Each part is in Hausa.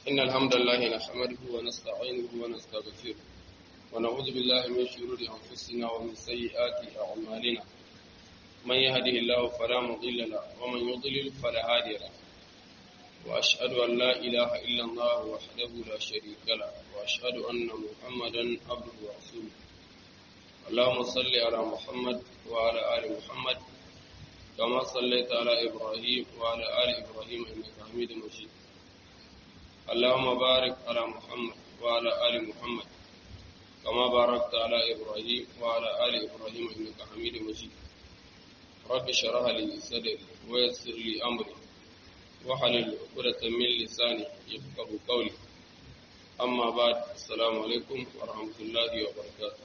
إن الحمد لله نحمده ونستعينه ونستغفره ونعوذ بالله من شرور أنفسنا ومن سيئات أعمالنا من يهده الله فلا مضل له ومن يضلل فلا هادي له وأشهد أن لا إله إلا الله وحده لا شريك له وأشهد أن محمدا عبده ورسوله اللهم صل على محمد وعلى آل محمد كما صليت على إبراهيم وعلى آل إبراهيم إنك حميد مجيد اللهم بارك على محمد وعلى آل محمد كما باركت على إبراهيم وعلى آل إبراهيم إنك حميد مجيد رب اشرح لي صدري ويسر لي أمري وحلل عقدة من لساني يفقه قولي أما بعد السلام عليكم ورحمة الله وبركاته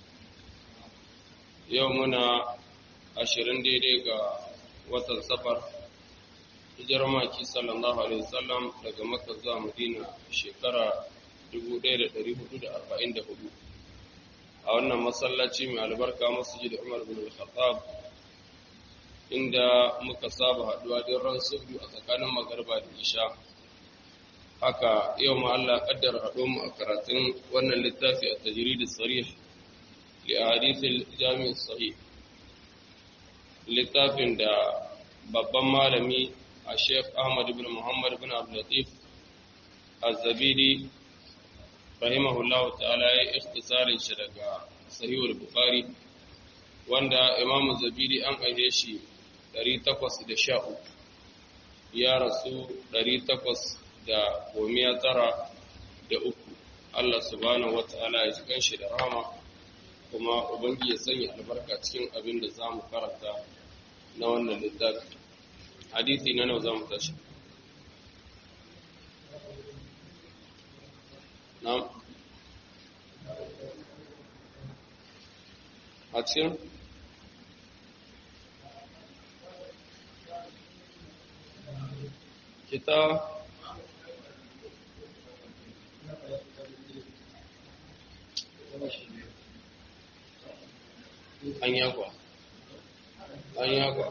يومنا ashirin daidai ga watan safar hijirar maki sallallahu alaihi wasallam daga makka zuwa madina shekara 1444 a wannan masallaci mai albarka masjid umar bin al-khattab inda muka saba haduwa don ran subu a tsakanin magarba da isha haka yau ma Allah kaddara haɗo mu a karatun wannan littafi a tajrid sarih li ahadith al-jami' sahih littafin da babban malami a sheikh ahmad ibn muhammad ibn abdulatif az-zabidi rahimahullahu ta'ala ya ikhtisarin shi daga sahihul bukhari wanda imamu zabidi an aihe shi 813 ya rasu 893 Allah subhanahu wata'ala ya cikin shi da rahama kuma ubangi ya sanya albarka cikin abin da za mu karanta na wannan littafi hadisi na nawa za mu tashi na a cikin kita an yakwa an yakwa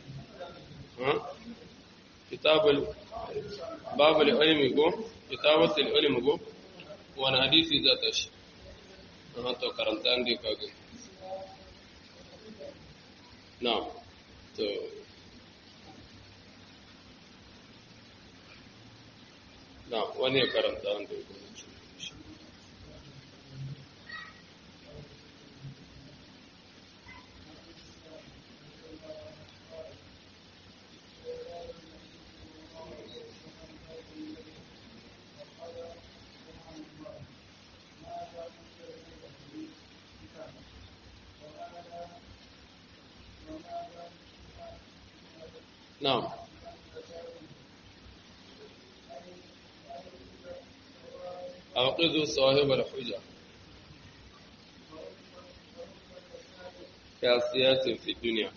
kitabul babul ilmi go kitabatul ilmi go wani hadisi za ta shi an to karanta an dai kage na to na wani karanta an dai نعم أوقظوا صاحب الحجة كاسيات في الدنيا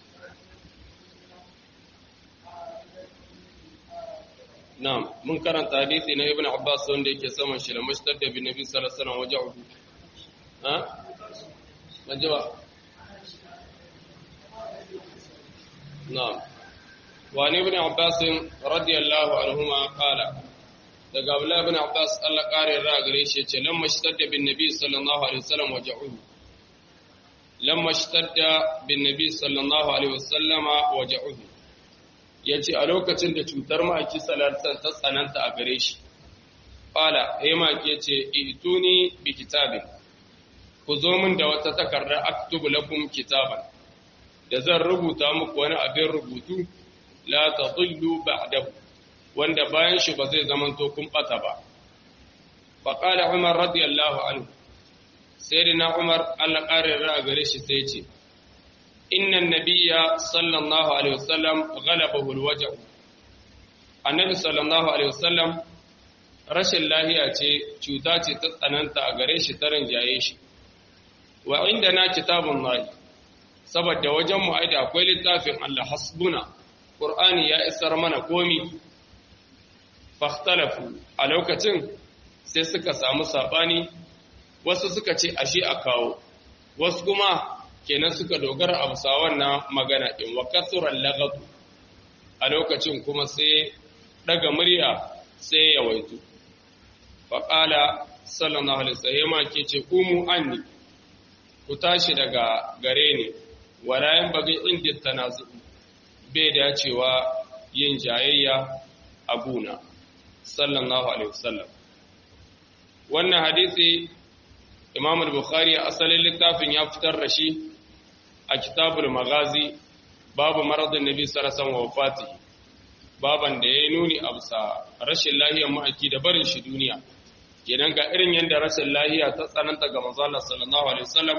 نعم من كان حديثي na ibn Abbas wanda yake saman shi da mashtadda bin Nabi sallallahu alaihi wasallam waja'u ha majawa na'am وعن ابن عباس رضي الله عنهما قال daga Abdullah ibn Abbas Allah kare ra gare shi yace lamma shtadda bin nabi sallallahu alaihi wasallam waja'uhu lamma shtadda bin nabi sallallahu alaihi wasallama waja'uhu yace a lokacin da cutar maki salatan ta tsananta a gare shi qala eh maki yace ituni bi kitabin ku zo min da wata takarda aktubu lakum kitaban da zan rubuta muku wani abin rubutu la tadillu ba'dahu wanda bayan shi ba zai zamanto kun bata ba fa qala umar radiyallahu anhu sayyidina umar Allah kare ra gare shi sai ce inna nabiyya sallallahu alaihi wasallam ghalabahu alwaja'u annabi sallallahu alaihi wasallam rashin lahiya ce cuta ce ta tsananta a gare shi ta rinjaye shi wa indana kitabun lahi saboda wajen mu aida akwai littafin Allah hasbuna Qur'ani ya isar mana komi fahtalafu a lokacin sai suka samu sabani wasu suka ce ashe a kawo wasu kuma kenan suka dogara a bisa wannan magana din wa kasuran lagatu a lokacin kuma sai daga murya sai ya waitu faƙala sallallahu alaihi wasallam ke ce umu anni ku tashi daga gare ni wala yan bagi inda tanazu bai dacewa yin jayayya a guna sallallahu alaihi wasallam wannan hadisi imam al-bukhari asalin littafin ya fitar da shi a kitabul magazi babu maradin nabi sallallahu alaihi wasallam wafati baban da yayi nuni a bisa rashin lahiyar ma'aiki da barin shi duniya kenan ga irin yadda rashin lahiya ta tsananta ga manzo Allah sallallahu alaihi wasallam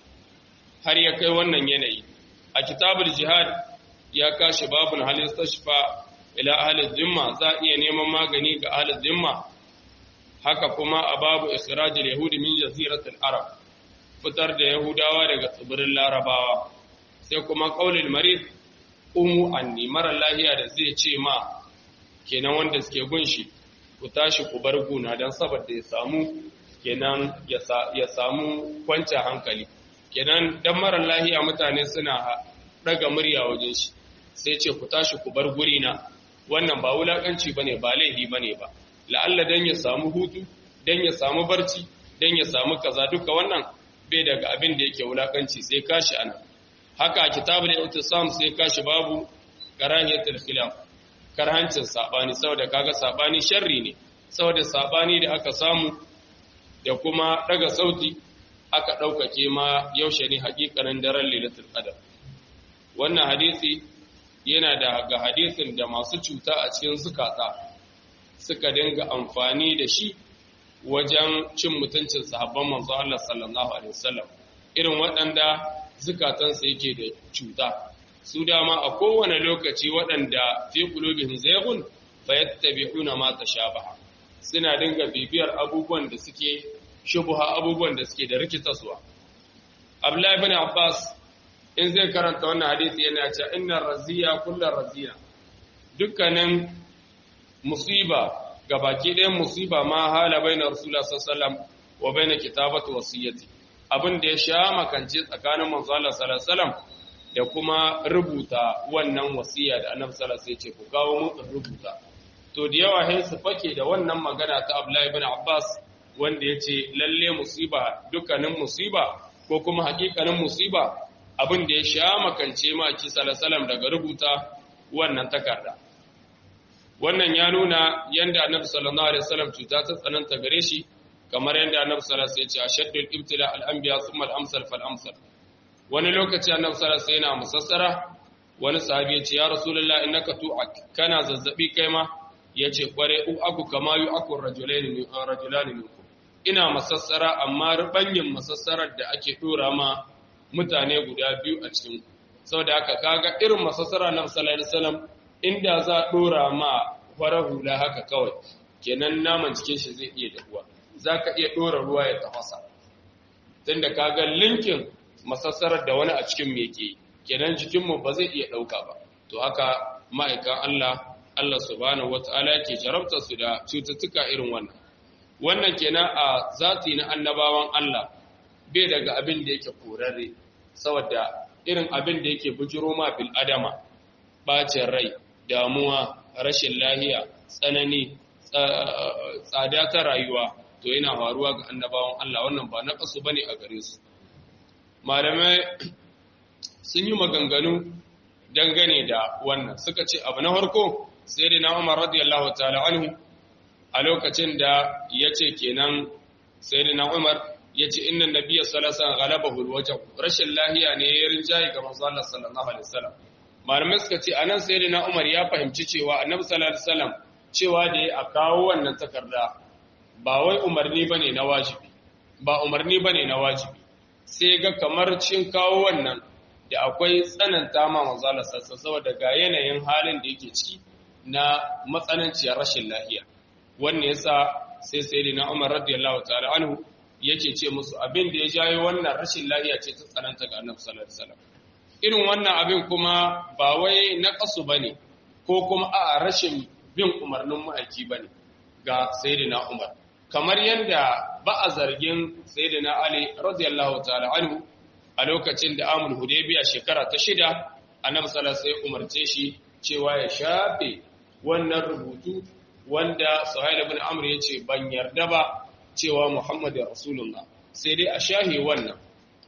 har ya kai wannan yanayi a kitabul jihad ya kashi babun halin tashfa ila ahli dhimma za iya neman magani ga ahli dhimma haka kuma a babu ikhrajul yahudi min jaziratul arab fitar da yahudawa daga tsibirin larabawa sai kuma qaulul marid umu anni mara lahiya da zai ce ma kenan wanda suke gunshi ku tashi ku bar guna don saboda ya samu kenan ya samu kwanciyar hankali kenan dan mara lahiya mutane suna daga murya wajen shi sai ce ku tashi ku bar guri na wannan ba wulakanci bane ba laifi bane ba la'alla dan ya samu hutu dan ya samu barci dan ya samu kaza duka wannan bai daga abin da yake wulakanci sai kashi ana haka kitabul itisam sai kashi babu karahiyatul khilaf karhancin sabani saboda kaga sabani sharri ne saboda sabani da aka samu da kuma daga sauti aka daukake ma yaushe ne hakikanin daren lailatul qadar wannan hadisi yana da ga hadisin da masu cuta a cikin zukata suka dinga amfani da shi wajen cin mutuncin sahabban manzo Allah sallallahu alaihi wasallam irin waɗanda zukatansa yake da cuta su dama a kowane lokaci waɗanda fi qulubihim zaygun fayattabi'una ma tashabaha suna dinga bibiyar abubuwan da suke shubha abubuwan da suke da rikitaswa Abdullah ibn Abbas in zai karanta wannan hadisi yana cewa innar raziya kullar razina dukkanin musiba gabaki ɗayan musiba ma hala bainar rasulullah sallallahu alaihi wa baina kitabatu wasiyyati abin da ya sha makance tsakanin manzo Allah sallallahu alaihi wasallam da kuma rubuta wannan wasiya da annabi sallallahu alaihi wasallam ya ce ku kawo mu rubuta to da yawa sai su fake da wannan magana ta Abdullah ibn Abbas wanda yace lalle musiba dukkanin musiba ko kuma hakikanin musiba abin da ya sha makance ma ki sallallahu daga rubuta wannan takarda wannan ya nuna yanda annabi sallallahu alaihi wasallam cuta ta tsananta gare shi kamar yanda annabi sallallahu alaihi wasallam ya ce ashaddul ibtila al anbiya thumma al amsal fal amsal wani lokaci annabi sallallahu alaihi wasallam yana musassara wani sahabi ya ce ya rasulullah innaka tu'ak kana zazzabi kai ma yace kware u aku kama yu aku rajulaini min rajulani minkum ina masassara amma rubanyin masassarar da ake dora ma mutane guda biyu a cikin saboda haka kaga irin masassara na sallallahu alaihi wasallam inda za a dora ma farar hula haka kawai kenan naman cikin shi zai iya dahuwa zaka iya dora ruwa ya tafasa tunda kaga linkin masassarar da wani a cikin me yake kenan jikin mu ba zai iya dauka ba to haka ma'aikan Allah Allah subhanahu wataala yake jarabta su da cututtuka irin wannan wannan kenan a zati na annabawan Allah bai daga abin da yake korarre saboda irin abin da yake bujiro ma bil adama bacin rai damuwa rashin lahiya tsanani tsada ta rayuwa to yana faruwa ga annabawan Allah wannan ba na kasu bane a gare su malamai sun yi maganganu dangane da wannan suka ce abu na farko sai da na Umar radiyallahu ta'ala anhu a lokacin da yace kenan sai da na Umar ya ce inna nabiyya sallallahu galabahu alwajh rashin lahiya ne ya rinjaye ga manzo Allah sallallahu alaihi wasallam malamai suka ce anan sayyidina Umar ya fahimci cewa annabi sallallahu alaihi wasallam cewa da ya kawo wannan takarda ba wai umarni bane na wajibi ba umarni bane na wajibi sai ga kamar cin kawo wannan da akwai tsananta ma manzo Allah sallallahu saboda ga yanayin halin da yake ciki na matsananciyar rashin lahiya wannan yasa sai sayyidina Umar radiyallahu ta'ala anhu yake ce musu abin da ya jayo wannan rashin lafiya ce ta tsananta ga annabi sallallahu alaihi wasallam irin wannan abin kuma ba wai na kasu bane ko kuma a rashin bin umarnin ma'aiki bane ga sayyidina Umar kamar yanda ba a zargin sayyidina Ali radiyallahu ta'ala anhu a lokacin da amul hudaybiya shekara ta shida annabi sallallahu alaihi wasallam umarce shi cewa ya shafe wannan rubutu wanda Suhail ibn Amr yace ban yarda ba cewa Muhammadu Rasulullah sai dai a shahi wannan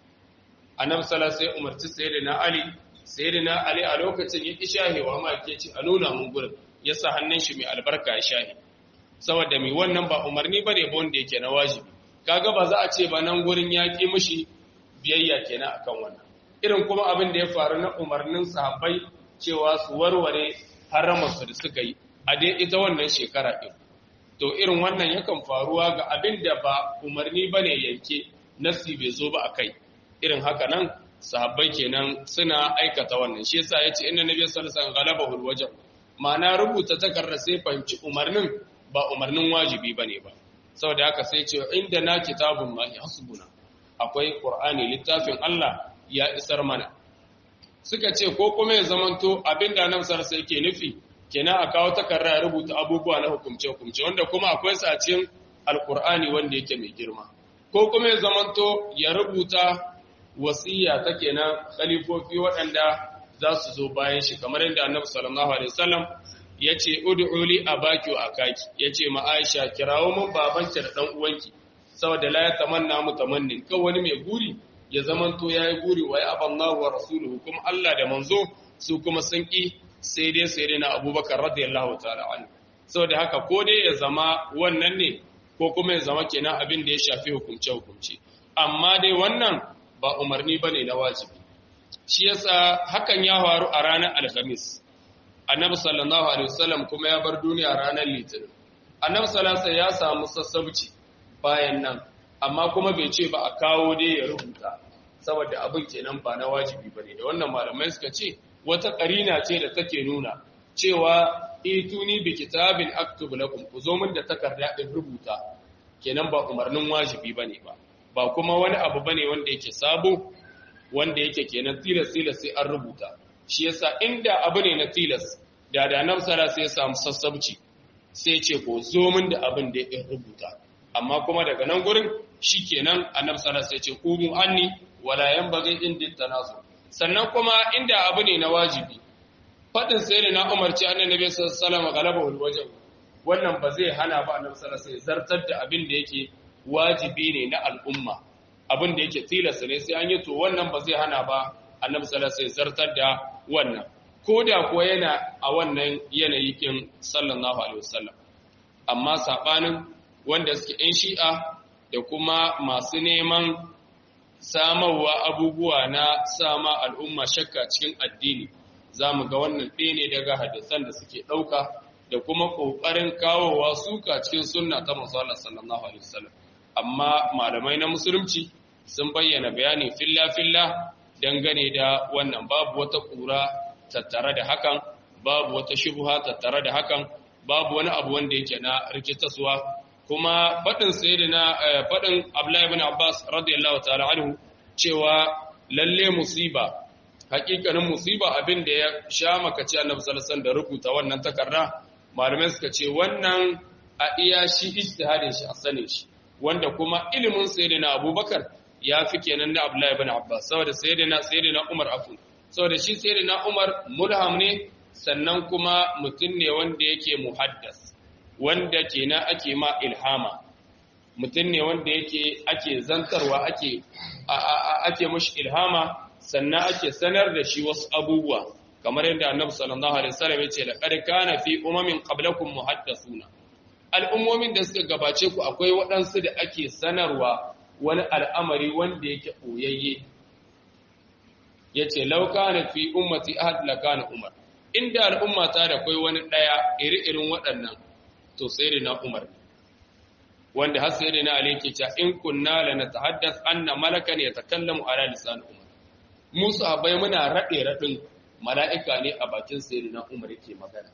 annabi sallallahu sai umarci sayyidina Ali sayyidina Ali a lokacin ya shahi wa ma yake ci a nuna mun gurin ya sa hannun shi mai albarka ya shahi saboda mai wannan ba umarni bane ba wanda yake na wajibi kaga ba za a ce ba nan gurin ya ki mishi biyayya kenan akan wannan irin kuma abin da ya faru na umarnin sahabbai cewa su warware haramarsu da suka yi a dai ita wannan shekara ɗin to irin wannan yakan faruwa ga abin da ba umarni ba ne yanke nasi bai zo ba a kai irin haka nan sahabbai kenan suna aikata wannan shi yasa ya ce inda nabi sallallahu alaihi wasallam galaba wajen ma'ana rubuta takarda sai fahimci umarnin ba umarnin wajibi bane ba saboda haka sai ce inda na kitabun ma hasbuna akwai qur'ani littafin Allah ya isar mana suka ce ko kuma ya zamanto abinda nan sarsa yake nufi kenan a kawo takarda ya rubuta abubuwa na hukumce-hukumce wanda kuma akwai sacin alkur'ani wanda yake mai girma ko kuma ya zamanto ya rubuta wasiya ta kenan khalifofi waɗanda za su zo bayan shi kamar yadda annabi sallallahu alaihi wasallam ya ce ud'u li abaki wa akaki ya ce ma Aisha kirawo mun babanki da dan uwanki saboda la ya tamanna mutamannin kan wani mai guri ya zamanto ya yi guri wa ya aballahu wa rasuluhu kuma Allah da manzo su kuma sun ƙi sai dai sai dai na abubakar radiyallahu ta'ala anhu saboda haka ko dai ya zama wannan ne ko kuma ya zama kenan abin da ya shafi hukumce hukumce amma dai wannan ba umarni bane na wajibi shi yasa hakan ya faru a ranar alhamis annabi sallallahu alaihi wasallam kuma ya bar duniya ranar litinin annabi sallallahu alaihi ya samu sassabci bayan nan amma kuma bai ce ba a kawo dai ya rubuta saboda abin kenan ba na wajibi bane da wannan malamai suka ce wata karina ce da take nuna cewa ituni bi kitabin aktub lakum ku zo min da takarda din rubuta kenan ba umarnin wajibi bane ba ba kuma wani abu bane wanda yake sabo wanda yake kenan tilas tilas sai an rubuta shi yasa inda abu ne na tilas da da nan sara sai ya samu sassabci sai ce ko zo min da abin da ya rubuta amma kuma daga nan gurin shikenan annabi sallallahu alaihi wasallam sai ce qumu anni wala yanbaghi indi tanazu sannan kuma inda abu ne na wajibi fadin sai ne na umarci annabi sallallahu alaihi wasallam galaba wajen wannan ba zai hana ba annabi sallallahu alaihi wasallam zartar da abin da yake wajibi ne na al'umma abin da yake tilasta ne sai an yi to wannan ba zai hana ba annabi sallallahu alaihi wasallam zartar da wannan ko da kuwa yana a wannan yanayi kin sallallahu alaihi wasallam amma sabanin wanda suke ‘yan shi'a da kuma masu neman samarwa abubuwa na sama al'umma shakka cikin addini za mu ga wannan ɗaya ne daga hadisan da suke ɗauka da kuma ƙoƙarin kawowa suka cikin sunna ta musallar sallallahu alaihi wasallam amma malamai na musulunci sun bayyana bayani filla-filla dangane da wannan babu wata ƙura tattare da hakan babu wata shubha tattare da hakan babu wani abu wanda yake na rikitaswa kuma faɗin sayyidina faɗin Abdullahi ibn Abbas radiyallahu ta'ala anhu cewa lalle musiba hakikanin musiba abin da ya sha makaci Annabi sallallahu alaihi da rubuta wannan takarda malamai suka ce wannan a iya shi ijtihadin shi a sanin shi wanda kuma ilimin sayyidina Abubakar ya fi kenan na Abdullahi ibn Abbas saboda sayyidina sayyidina Umar afu saboda shi sayyidina Umar mulham ne sannan kuma mutum ne wanda yake muhaddas wanda kenan ake ma ilhama mutum ne wanda yake ake zantarwa ake ake mushi ilhama sannan ake sanar da shi wasu abubuwa kamar yadda annabi sallallahu alaihi wasallam yace laqad kana fi umamin qablakum muhaddathuna al'ummomin da suka gabace ku akwai waɗansu da ake sanarwa wani al'amari wanda yake boyayye yace law kana fi ummati ahad la kana umar inda al'umma ta da kai wani daya iri-irin waɗannan to sai da na Umar wanda har sai da na Ali ke cewa in kunna la natahaddath anna malakan yatakallamu ala lisan Umar mu sahabbai muna rade radin mala'ika ne a bakin sai da na Umar yake magana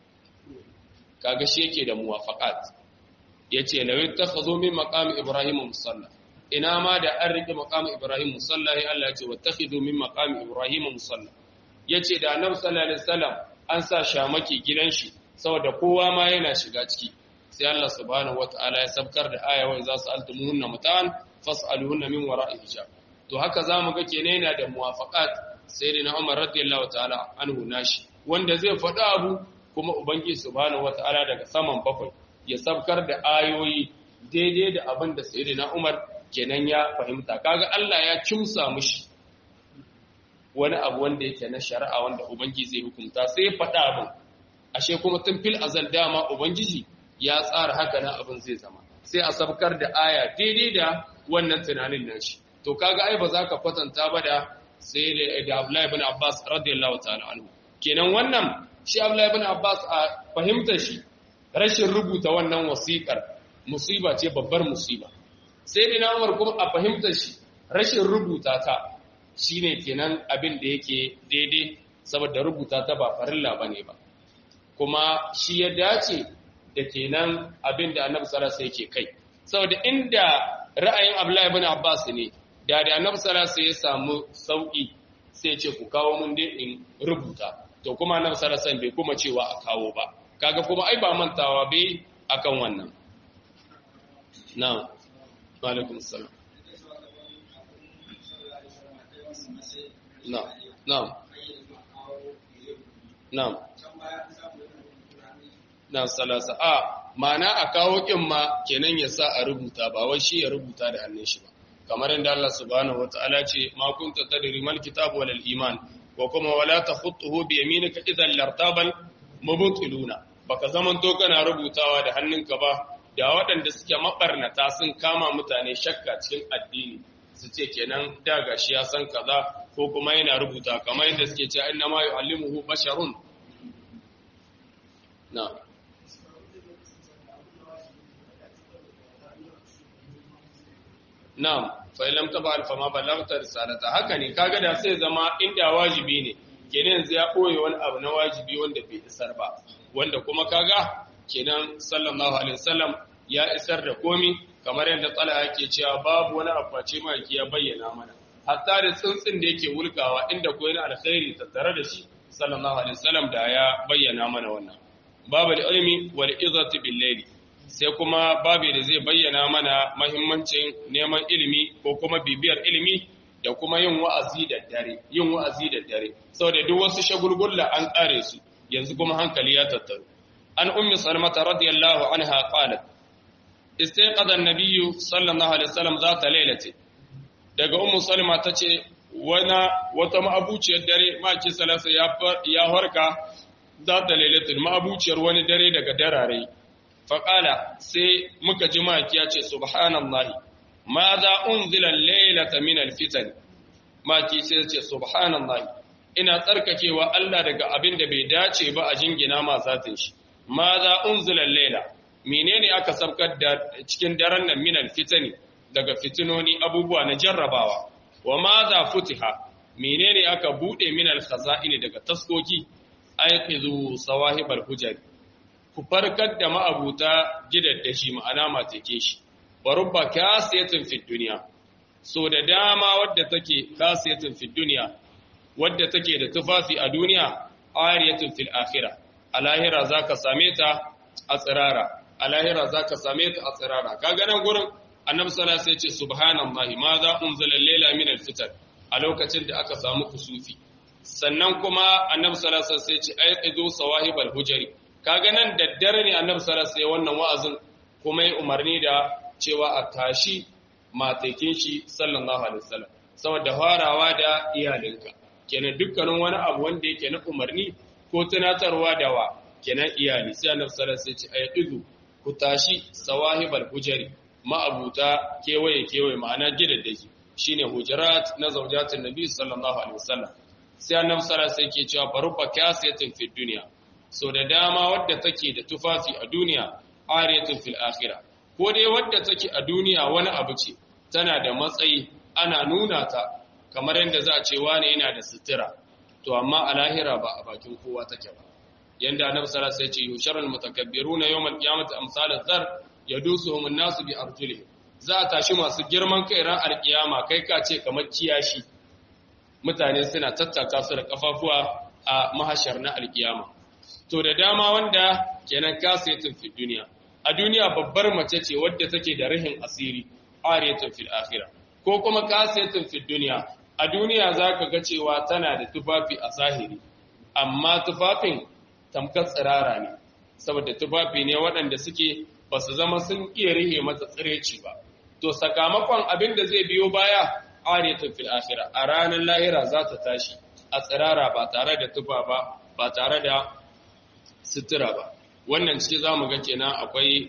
kaga shi yake da muwafaqat yace la yattakhadhu min maqami ibrahim musalla ina ma da an rike maqami ibrahim musalla ya Allah yace wattakhidhu min maqami ibrahim musalla yace da annabi sallallahu alaihi wasallam an sa shamaki gidan shi saboda kowa ma yana shiga ciki sai Allah subhanahu wataala ya sabkar da aya wa za su altumuhunna mutan fas'aluhunna min wara'i hijab to haka zamu ga kenan yana da muwafaqat sayyidina Umar radiyallahu ta'ala anhu nashi wanda zai faɗa abu kuma ubangiji subhanahu wataala daga saman bakwai ya sabkar da ayoyi daidai da abin da sayyidina Umar kenan ya fahimta kaga Allah ya kimsa mushi wani abu wanda yake na shari'a wanda ubangiji zai hukunta sai ya faɗa abin ashe kuma tun fil azal dama ubangiji ya tsara haka nan abin zai zama sai a sabkar da aya daidai da wannan tunanin nashi to kaga ai ba za ka kwatanta ba da sai da Abdullahi ibn Abbas radiyallahu ta'ala anhu kenan wannan shi Abdullahi ibn Abbas a fahimtar shi rashin rubuta wannan wasiƙar musiba ce babbar musiba sai dina Umar kuma a fahimtar shi rashin rubuta ta shine kenan abin da yake daidai saboda rubuta ta ba farilla bane ba kuma shi ya dace da kenan abin da Annabi sallallahu alaihi yake kai saboda inda ra'ayin Abdullahi ibn Abbas ne da da Annabi sallallahu alaihi ya samu sauki sai ce ku kawo mun dai in rubuta to kuma Annabi sallallahu alaihi bai kuma cewa a kawo ba kaga kuma ai ba mantawa bai akan wannan na'am wa alaikum salam na'am na'am na'am na salasa a ma'ana a kawo kin ma kenan ya sa a rubuta ba wai shi ya rubuta da hannun shi ba kamar inda Allah subhanahu wataala ce ma kunta tadri mal kitab wal iman wa kuma wala takhutuhu bi yaminika idan lartabal mubtiluna baka zaman to kana rubutawa da hannunka ba da waɗanda suke mabarnata sun kama mutane shakka cikin addini su ce kenan da gashi ya san kaza ko kuma yana rubuta kamar yadda suke cewa inna ma yu'allimuhu basharun na Na'am, fa lam tabal fa ma ballagta risalata. Haka ne kaga da sai zama inda wajibi ne. Kenan yanzu ya koyi wani abu na wajibi wanda bai isar ba. Wanda kuma kaga kenan sallallahu alaihi wasallam ya isar da komi kamar yadda tsala yake cewa babu wani abace maki ya bayyana mana. Hatta da tsuntsun da yake wulkawa inda ko yana alkhairi tattare da shi sallallahu alaihi wasallam da ya bayyana mana wannan. Babu ilmi wal izati bil layli. sai kuma babu da zai bayyana mana mahimmancin neman ilimi ko kuma bibiyar ilimi da kuma yin wa'azi da dare yin wa'azi da dare saboda duk wasu shagulgulla an kare su yanzu kuma hankali ya tattaru an ummi salmata radiyallahu anha qalat istayqadha an-nabiy sallallahu alaihi wasallam zata lailati daga ummu salma tace wana wata ma'abuciyar dare maki salasa ya ya harka zata lailatul ma'abuciyar wani dare daga darare faƙala sai muka ji maki ya ce subhanallahi ma za unzila lailata min alfitan maki sai ce subhanallahi ina tsarkakewa Allah daga abin da bai dace ba a jingina ma zatin shi ma za unzila laila menene aka sabkar da cikin daren nan min alfitani daga fitinoni abubuwa na jarrabawa wa ma za futiha menene aka bude min alkhaza'ini daga taskoki ayqizu sawahibal hujari ku farkar da ma'abuta gidaddashi ma'ana matake shi wa rubba kasiyatin fid duniya so da dama wadda take kasiyatin fid duniya wadda take da tufafi a duniya ariyatin fil akhirah a lahira zaka same ta a tsirara a lahira zaka same ta a tsirara kaga nan gurin annabi sallallahu alaihi wasallam ya ce subhanallahi ma za unzila layla min al-fitan a lokacin da aka samu kusufi sannan kuma annabi sallallahu alaihi wasallam ya ce ayqidu sawahibal hujari kaga nan daddare ne annabi sallallahu alaihi wannan wa'azin kuma ya umarni da cewa a tashi matakin shi sallallahu alaihi wasallam saboda farawa da iyalinka kenan dukkanin wani abu wanda yake na umarni ko tunatarwa da wa kenan iyali sai annabi sallallahu alaihi wasallam ya ce ayyidu ku tashi sawahibal hujari ma'abuta kewaye kewaye ma'ana gidaddaki shine hujurat na zaujatin nabi sallallahu alaihi wasallam sai annabi sallallahu alaihi wasallam ke cewa barubba kasiyatin fid dunya so da dama wadda take da tufafi a duniya ariyatun fil akhirah ko dai wadda take a duniya wani abu ce tana da matsayi ana nuna ta kamar yadda za a ce wani yana da sutura to amma a lahira ba a bakin kowa take ba yanda annabi sallallahu alaihi wasallam ya ce yusharul mutakabbiruna yawmal qiyamati amsal zar yadusuhum an-nasu bi arjulihim za a tashi masu girman kai ran alkiyama kai ka ce kamar kiyashi mutane suna tattaka su da kafafuwa a mahashar na alkiyama to da dama wanda kenan kasiyatun fi duniya a duniya babbar mace ce wadda take da rahin asiri ariyatun fil akhirah ko kuma kasiyatun fi duniya a duniya zaka ga cewa tana da tufafi a zahiri amma tufafin tamkar tsirara ne saboda tufafi ne waɗanda suke ba su zama sun iya rihe mata tsireci ba to sakamakon abin da zai biyo baya ariyatun fil akhira a ranar lahira za ta tashi a tsirara ba tare da tufa ba ba tare da sutura ba wannan ciki za mu ga kenan akwai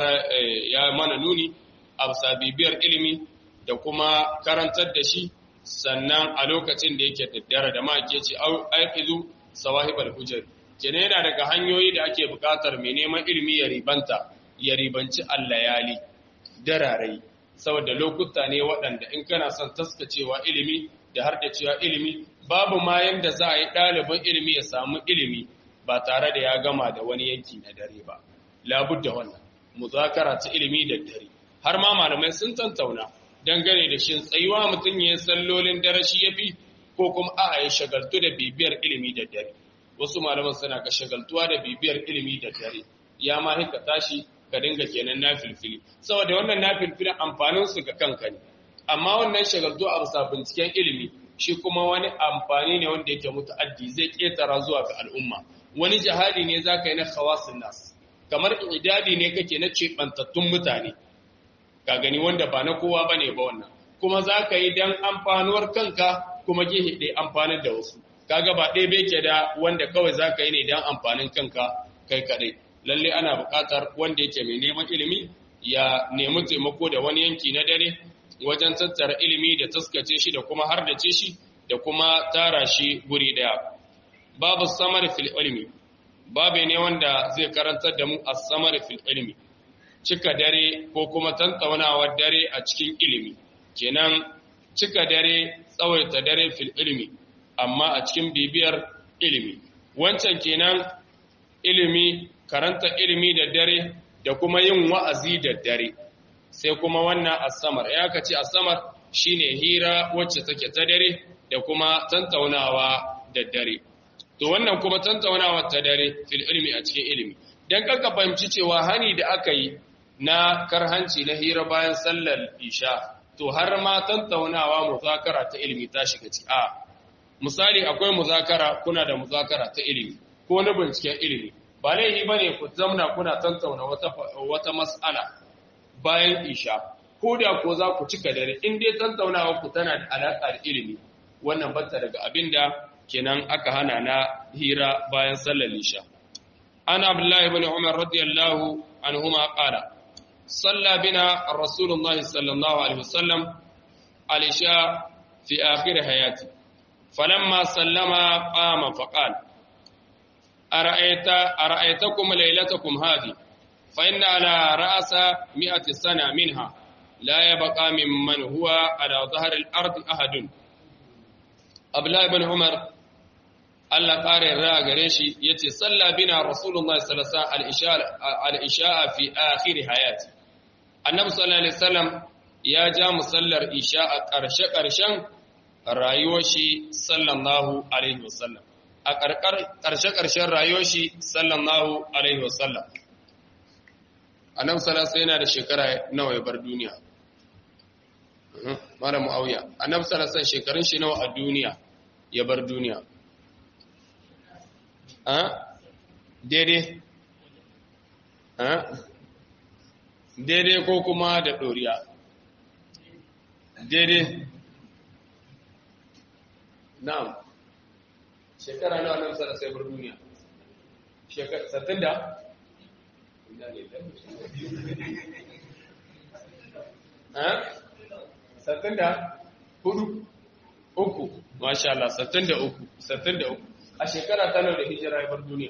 ya mana nuni a bibiyar ilimi da kuma karantar da shi sannan a lokacin da yake daddare da ma ke ce aikizu sawahibal hujjar kenan yana daga hanyoyi da ake buƙatar mai neman ilimi ya ribanta ya ribanci allayali dararai saboda lokuta ne waɗanda in kana son taskacewa ilimi da har da cewa ilimi babu ma yanda za a yi ɗalibin ilimi ya samu ilimi ba tare da ya gama da wani yanki na dare ba labudda wannan muzakara ta ilimi da dare har ma malamai sun tantauna dangane da shin tsayuwa mutum ya sallolin dare shi yafi ko kuma a ya shagaltu da bibiyar ilimi da dare wasu malaman suna ka shagaltuwa da bibiyar ilimi da dare ya ma hika tashi ka dinga kenan na filfili saboda wannan na filfilin amfanin su ga kanka ne amma wannan shagaltu a bisa binciken ilimi shi kuma wani amfani ne wanda yake mutu'addi zai ketara zuwa ga al'umma wani jihadi ne za ka yi na khawasin nas kamar idadi ne kake na cebantattun mutane ka gani wanda ba na kowa bane ba wannan kuma za ka yi dan amfanuwar kanka kuma gehe ɗaya amfanar da wasu kaga ba ɗaya bai ke da wanda kawai za ka yi ne dan amfanin kanka kai kaɗai lalle ana buƙatar wanda yake mai neman ilimi ya nemi taimako da wani yanki na dare wajen tattara ilimi da taskace shi da kuma hardace shi da kuma tara shi guri ɗaya babu samar fil ilmi babu ne wanda zai karantar da mu as-samar fil ilmi cika dare ko kuma tantaunawar dare a cikin ilimi kenan cika dare tsawaita dare fil ilmi amma a cikin bibiyar ilimi wancan kenan ilimi karanta ilimi da dare da kuma yin wa'azi da dare sai kuma wannan asamar ya kace asamar shine hira wacce take ta dare da kuma tantaunawa da dare to wannan kuma tantaunawa ta dare fil ilmi a cikin ilimi dan kanka fahimci cewa hani da aka yi na karhanci na hira bayan sallar isha to har ma tantaunawa muzakara ta ilimi ta shiga ciki a misali akwai muzakara kuna da muzakara ta ilimi ko na binciken ilimi ba laifi bane ku zamna kuna tantauna wata wata mas'ala bayan isha ko da ko za ku cika dare in dai tantaunawa ku tana da alaka da ilimi wannan batta daga abinda kenan aka hana na hira bayan sallar isha ana abdullahi ibn umar radiyallahu anhuma qala صلى بنا رسول الله صلى الله عليه وسلم العشاء في آخر حياته فلما سلم قام فقال أرأيت أرأيتكم ليلتكم هذه فإن على رأس مئة سنة منها لا يبقى ممن هو على ظهر الأرض أحد أبلا بن عمر Allah ƙarin ra gare shi ya ce, Salla bina Rasulullah salasa al'isha'a fi akhiri hayati. Annabi sallallahu Alaihi wasallam ya ja musallar isha a ƙarshe-ƙarshen rayuwar shi sallallahu Alaihi wasallam. A ƙarshe-ƙarshen rayuwar shi sallallahu Alaihi wasallam. Annabi salasa yana da shekara nawa ya bar duniya. Mara mu'auya. Annabi salasa shekarun shi nawa a duniya ya bar duniya. daidai daidai ko kuma da ɗoriya daidai na'am shekara nawa nan sana sai bar duniya sattin da? sattin da? hudu uku masha Allah sattin da uku sattin da uku a shekara ta da hijira ya bar duniya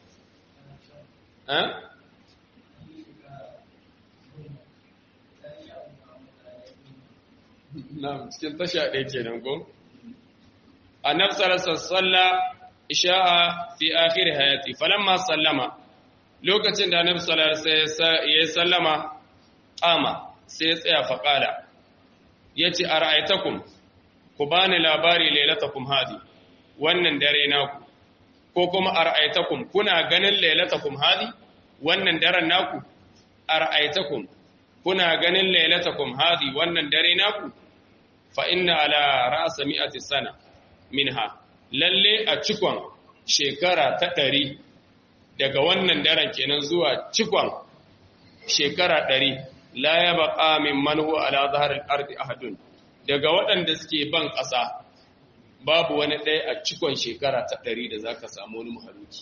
na cikin tasha ɗaya ke nan ko a nafsararsa salla isha'a fi akhir hayati falamma sallama lokacin da annabi sallallahu alaihi ya sallama qama sai ya tsaya faqala yace ara'aytakum ku bani labari lailatakum hadi wannan dare naku ko kuma ar'aitakum kuna ganin lailatakum hadi wannan daren naku ar'aitakum kuna ganin lailatakum hadi wannan dare naku fa inna ala ra'sa mi'ati sana minha lalle a cikon shekara ta ɗari daga wannan daren kenan zuwa cikon shekara ɗari la ya baƙa min manhu ala zaharar ardi ahadun daga waɗanda suke ban ƙasa babu wani ɗaya a cikon shekara ta ɗari da za ka samu wani mahaluki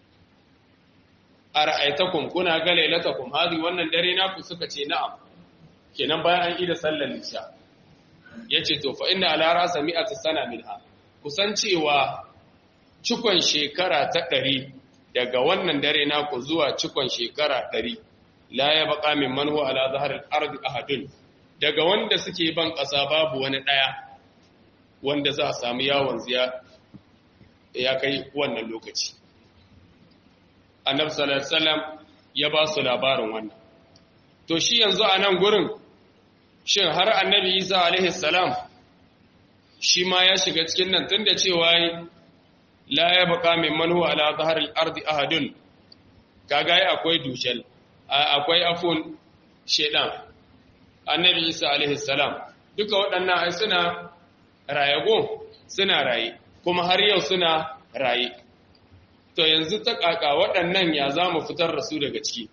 a ra'aitakum kuna ga lailatakum hadi wannan dare naku suka ce na'am kenan bayan an ida sallar isha yace to fa inna ala rasa mi'ati sana minha kusan cewa cikon shekara ta ɗari daga wannan dare naku zuwa cikon shekara ɗari la ya baka min manhu ala zaharil ardi ahadun daga wanda suke ban ƙasa babu wani ɗaya wanda za a samu yawon ziya ya kai wannan lokaci annabi sallallahu alaihi wasallam ya ba su labarin wannan to shi yanzu a nan gurin shin har annabi Isa alaihi salam shi ma ya shiga cikin nan tunda cewa la ya baka min manhu ala zaharil ardi ahadun kaga ai akwai dushal akwai afun shedan annabi Isa alaihi salam duka waɗannan ai suna rayago suna raye kuma har yau suna raye to yanzu ta kaka waɗannan ya za mu fitar da su daga ciki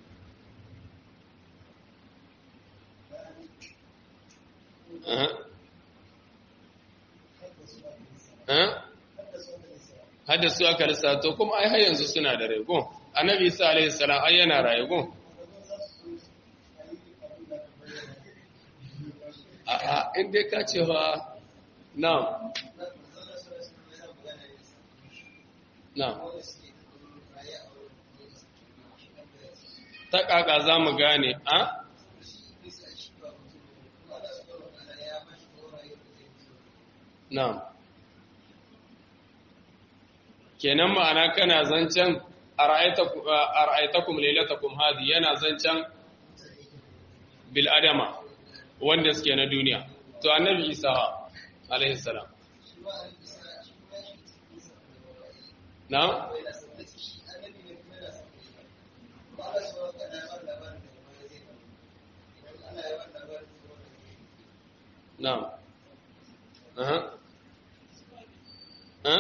haddasu aka lissato kuma ai har yanzu suna da rego annabi isa alaihi salam ai yana rayuwa a'a in dai ka cewa na'am na'am ta kaka za mu gane a na'am kenan ma'ana kana zancen ara'aitakum lailatakum hadi yana zancen bil adama wanda suke na duniya to annabi isa alaihi salam na'am na'am aha aha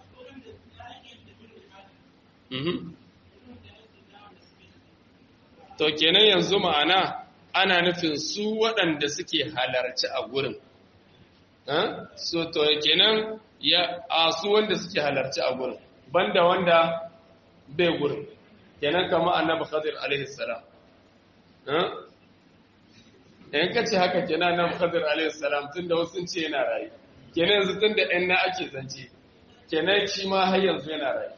To kenan yanzu ma'ana ana nufin su waɗanda suke halarci a gurin. So to kenan ya a su wanda suke halarci a gurin, banda wanda bai gurin. Kenan kama annabi Khadir alaihi salam. In ka ce haka kenan annabi Khadir alaihi salam tunda wasu ce yana rayu. Kenan yanzu tunda ɗan na ake zance. Kenan shi ma har yanzu yana rayu.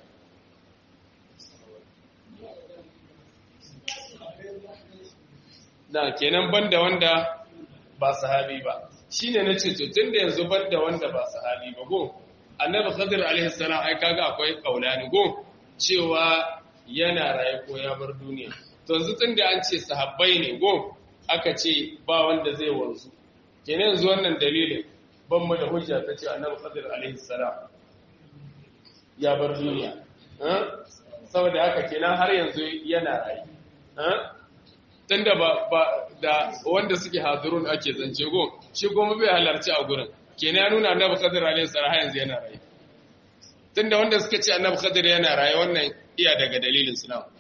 da kenan banda wanda ba sahabi ba shine nace to tunda yanzu banda wanda ba sahabi ba go annabi khadir alaihi salam ai kaga akwai kaulani go cewa yana raye ko ya bar duniya to yanzu tunda an ce sahabbai ne go aka ce ba wanda zai wanzu kenan yanzu wannan dalilin ban mu da hujja ta ce annabi khadir alaihi salam ya bar duniya saboda haka kenan har yanzu yana raye tunda ba ba da wanda suke hazirun ake zance go shi kuma bai halarci a gurin kenan ya nuna annabi khadir alaihi salam yanzu yana raye tunda wanda suka ce annabi khadir yana raye wannan iya daga dalilin su nawa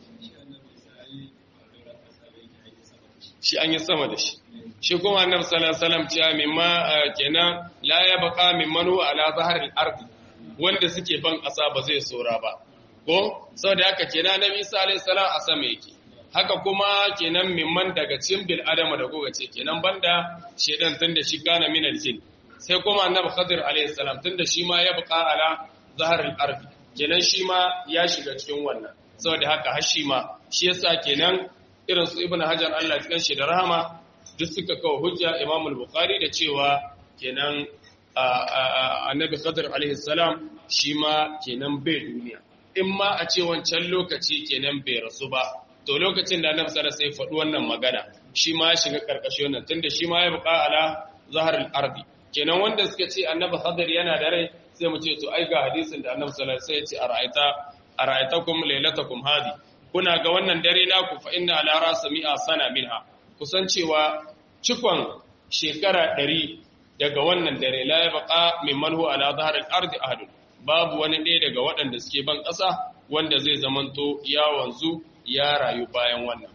shi an yi sama da shi shi kuma annabi sallallahu alaihi wasallam cewa mimma kenan la yabqa mimman huwa ala zahril ardi wanda suke ban kasa ba zai sora ba ko saboda haka kenan annabi isa alaihi salam a sama yake haka kuma kenan mimman daga cikin bil adama da goga ce kenan banda shedan tunda shi kana min aljin sai kuma annabi khadir alayhi salam tunda shi ma ya buƙa ala zaharil ardi kenan shi ma ya shiga cikin wannan saboda haka har shi ma shi yasa kenan irin su ibnu hajar Allah cikin shi da rahama duk suka kawo hujja imam al-bukhari da cewa kenan annabi khadir alayhi salam shi ma kenan bai duniya in ma a ce wancan lokaci kenan bai rasu ba to lokacin da annabi sallallahu alaihi wasallam faɗi wannan magana shi ma ya shiga karkashin wannan tunda shi ma ya buƙa ala zaharil ardi kenan wanda suka ce annabi hadir yana da rai sai mu ce to ai ga hadisin da annabi sallallahu alaihi wasallam ya ce ara'aita ara'aitakum laylatakum hadi kuna ga wannan dare naku fa inna ala rasa mi'a sana minha kusan cewa cikon shekara 100 daga wannan dare la yabqa mimman huwa ala zaharil ardi ahadun babu wani ɗaya daga waɗanda suke ban ƙasa wanda zai zamanto ya wanzu ya rayu bayan wannan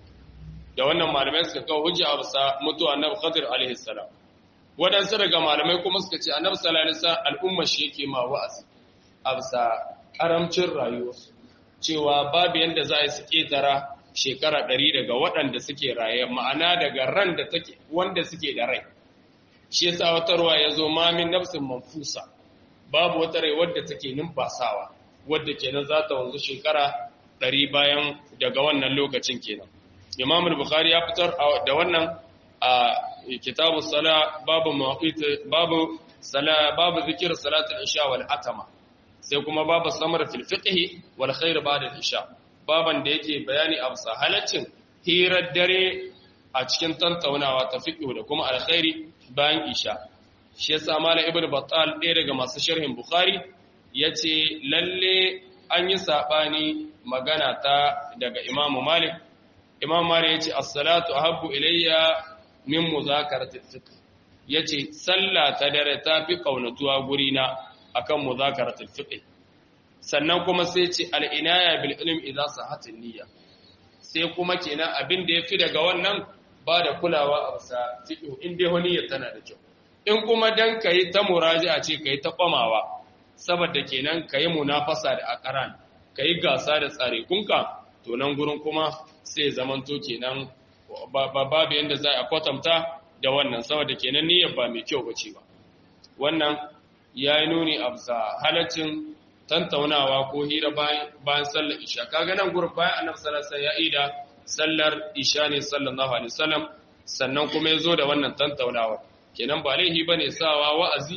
da wannan malamai suka kawo hujja a bisa mutuwa annabi Khadir alaihi salam wadansu daga malamai kuma suka ce annabi sallallahu alaihi wasallam al'umma shi yake ma wa'azi a bisa karamcin rayuwarsu cewa babu yanda za a yi su ketara shekara ɗari daga waɗanda suke raye ma'ana daga ran da take wanda suke da rai shi yasa wata ruwa ya zo mamin nafsin manfusa babu wata rai wadda take numfasawa wadda kenan za ta wanzu shekara ɗari bayan daga wannan lokacin kenan imam bukhari ya fitar da wannan a kitabu sala babu mawaqit babu sala babu zikir salatul isha wal atama sai kuma babu samar fil fiqh wal khair ba'da al isha baban da yake bayani a bisa halaccin hirar dare a cikin tantaunawa ta fiqh da kuma alkhairi bayan isha shi yasa malam ibnu battal ɗaya daga masu sharhin bukhari yace lalle an yi sabani magana ta daga imamu malik imam malik yace as-salatu ahabbu ilayya min muzakarati fiqh yace sallah ta dare ta fi kaunatuwa gurina akan muzakarati fiqh sannan kuma sai ce al-inaya bil ilm idza sahat niyya sai kuma kenan abin da yafi daga wannan ba da kulawa a bisa fiqh in dai niyyar tana da kyau in kuma dan kai ta muraji'a ce kai ta kwamawa saboda kenan kai munafasa da akaran kai gasa da tsare kunka to nan gurin kuma sai zamanto kenan babu yanda za a kwatanta da wannan saboda kenan niyyar ba mai kyau bace ba wannan yayi nuni a bisa halaccin tantaunawa ko hira bayan sallar isha kaga nan gurin bayan annabi sallallahu alaihi wasallam ya ida sallar isha ne sallallahu alaihi wasallam sannan kuma yazo da wannan tantaunawa kenan ba laihi bane sawa wa'azi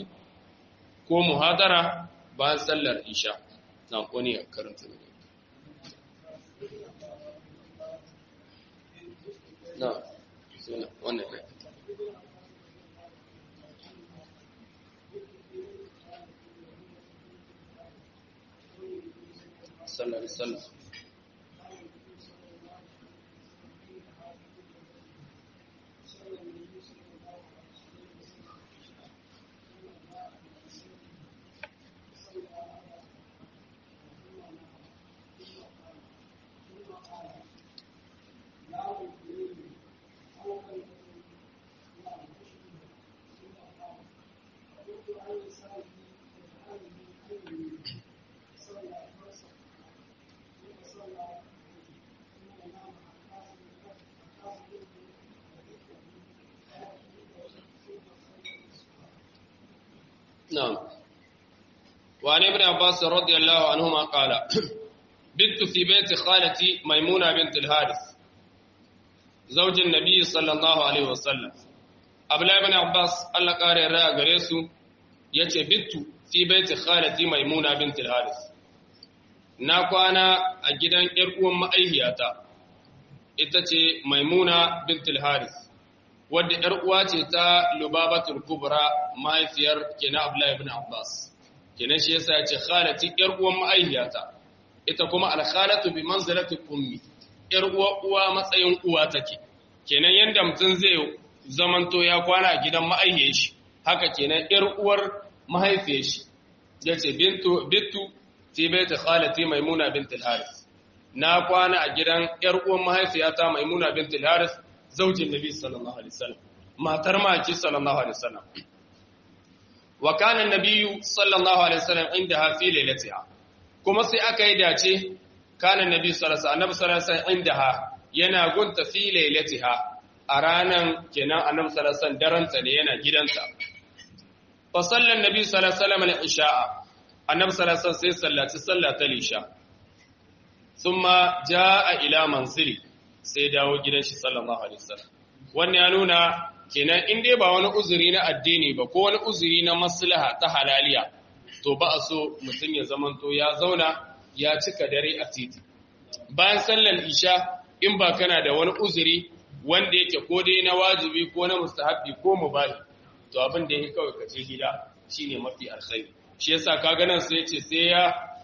ko muhadara bayan sallar isha na ko ne karanta ne na wannan kai sallallahu alaihi wasallam نعم وعن ابن عباس رضي الله عنهما قال بت في بيت خالتي ميمونة بنت الحارث زوج النبي صلى الله عليه وسلم أبلا ابن عباس الله قال رأى غريسو يتي بت في بيت خالتي ميمونة بنت الحارث ناكوانا أجدان إرقوان مأيهياتا itace maimuna bintul haris wadda ‘yar uwa ce ta Lubabatul Kubra mahaifiyar kenan Abdullahi ibn Abbas, kenan shi yasa ya ce khalati ‘yar uwan ma'aihiyata, ita kuma alkhalatu bi manzalatul ummi, ‘yar uwa uwa matsayin uwa take, kenan yadda mutum zai zamanto ya kwana a gidan ma'aihiyar shi, haka kenan ‘yar uwar mahaifiyar shi, ya ce bintu, bintu fi baita khalati maimuna bintul haris. Na kwana a gidan ‘yar uwan mahaifiyata maimuna bintul haris, zaujin nabi sallallahu alaihi wasallam matar maki sallallahu alaihi wasallam wa kana nabiyyu sallallahu alaihi wasallam indaha fi lailatiha kuma sai aka yi dace kana nabi sallallahu alaihi wasallam indaha yana gunta fi lailatiha a ranan kenan annabi sallallahu alaihi wasallam daranta ne yana gidanta fa sallan nabi sallallahu alaihi wasallam al-isha'a annabi sallallahu alaihi wasallam sai sallaci sallatal isha thumma jaa ila manzili sai dawo gidan shi sallallahu alaihi wasallam wannan ya nuna kenan in dai ba wani uzuri na addini ba ko wani uzuri na maslaha ta halaliya to ba a so mutum ya zamanto ya zauna ya cika dare a titi bayan sallar isha in ba kana da wani uzuri wanda yake ko dai na wajibi ko na mustahabbi ko mubahi to abin da yake kawai kace gida shine mafi alkhairi shi yasa kaga nan sai yace sai ya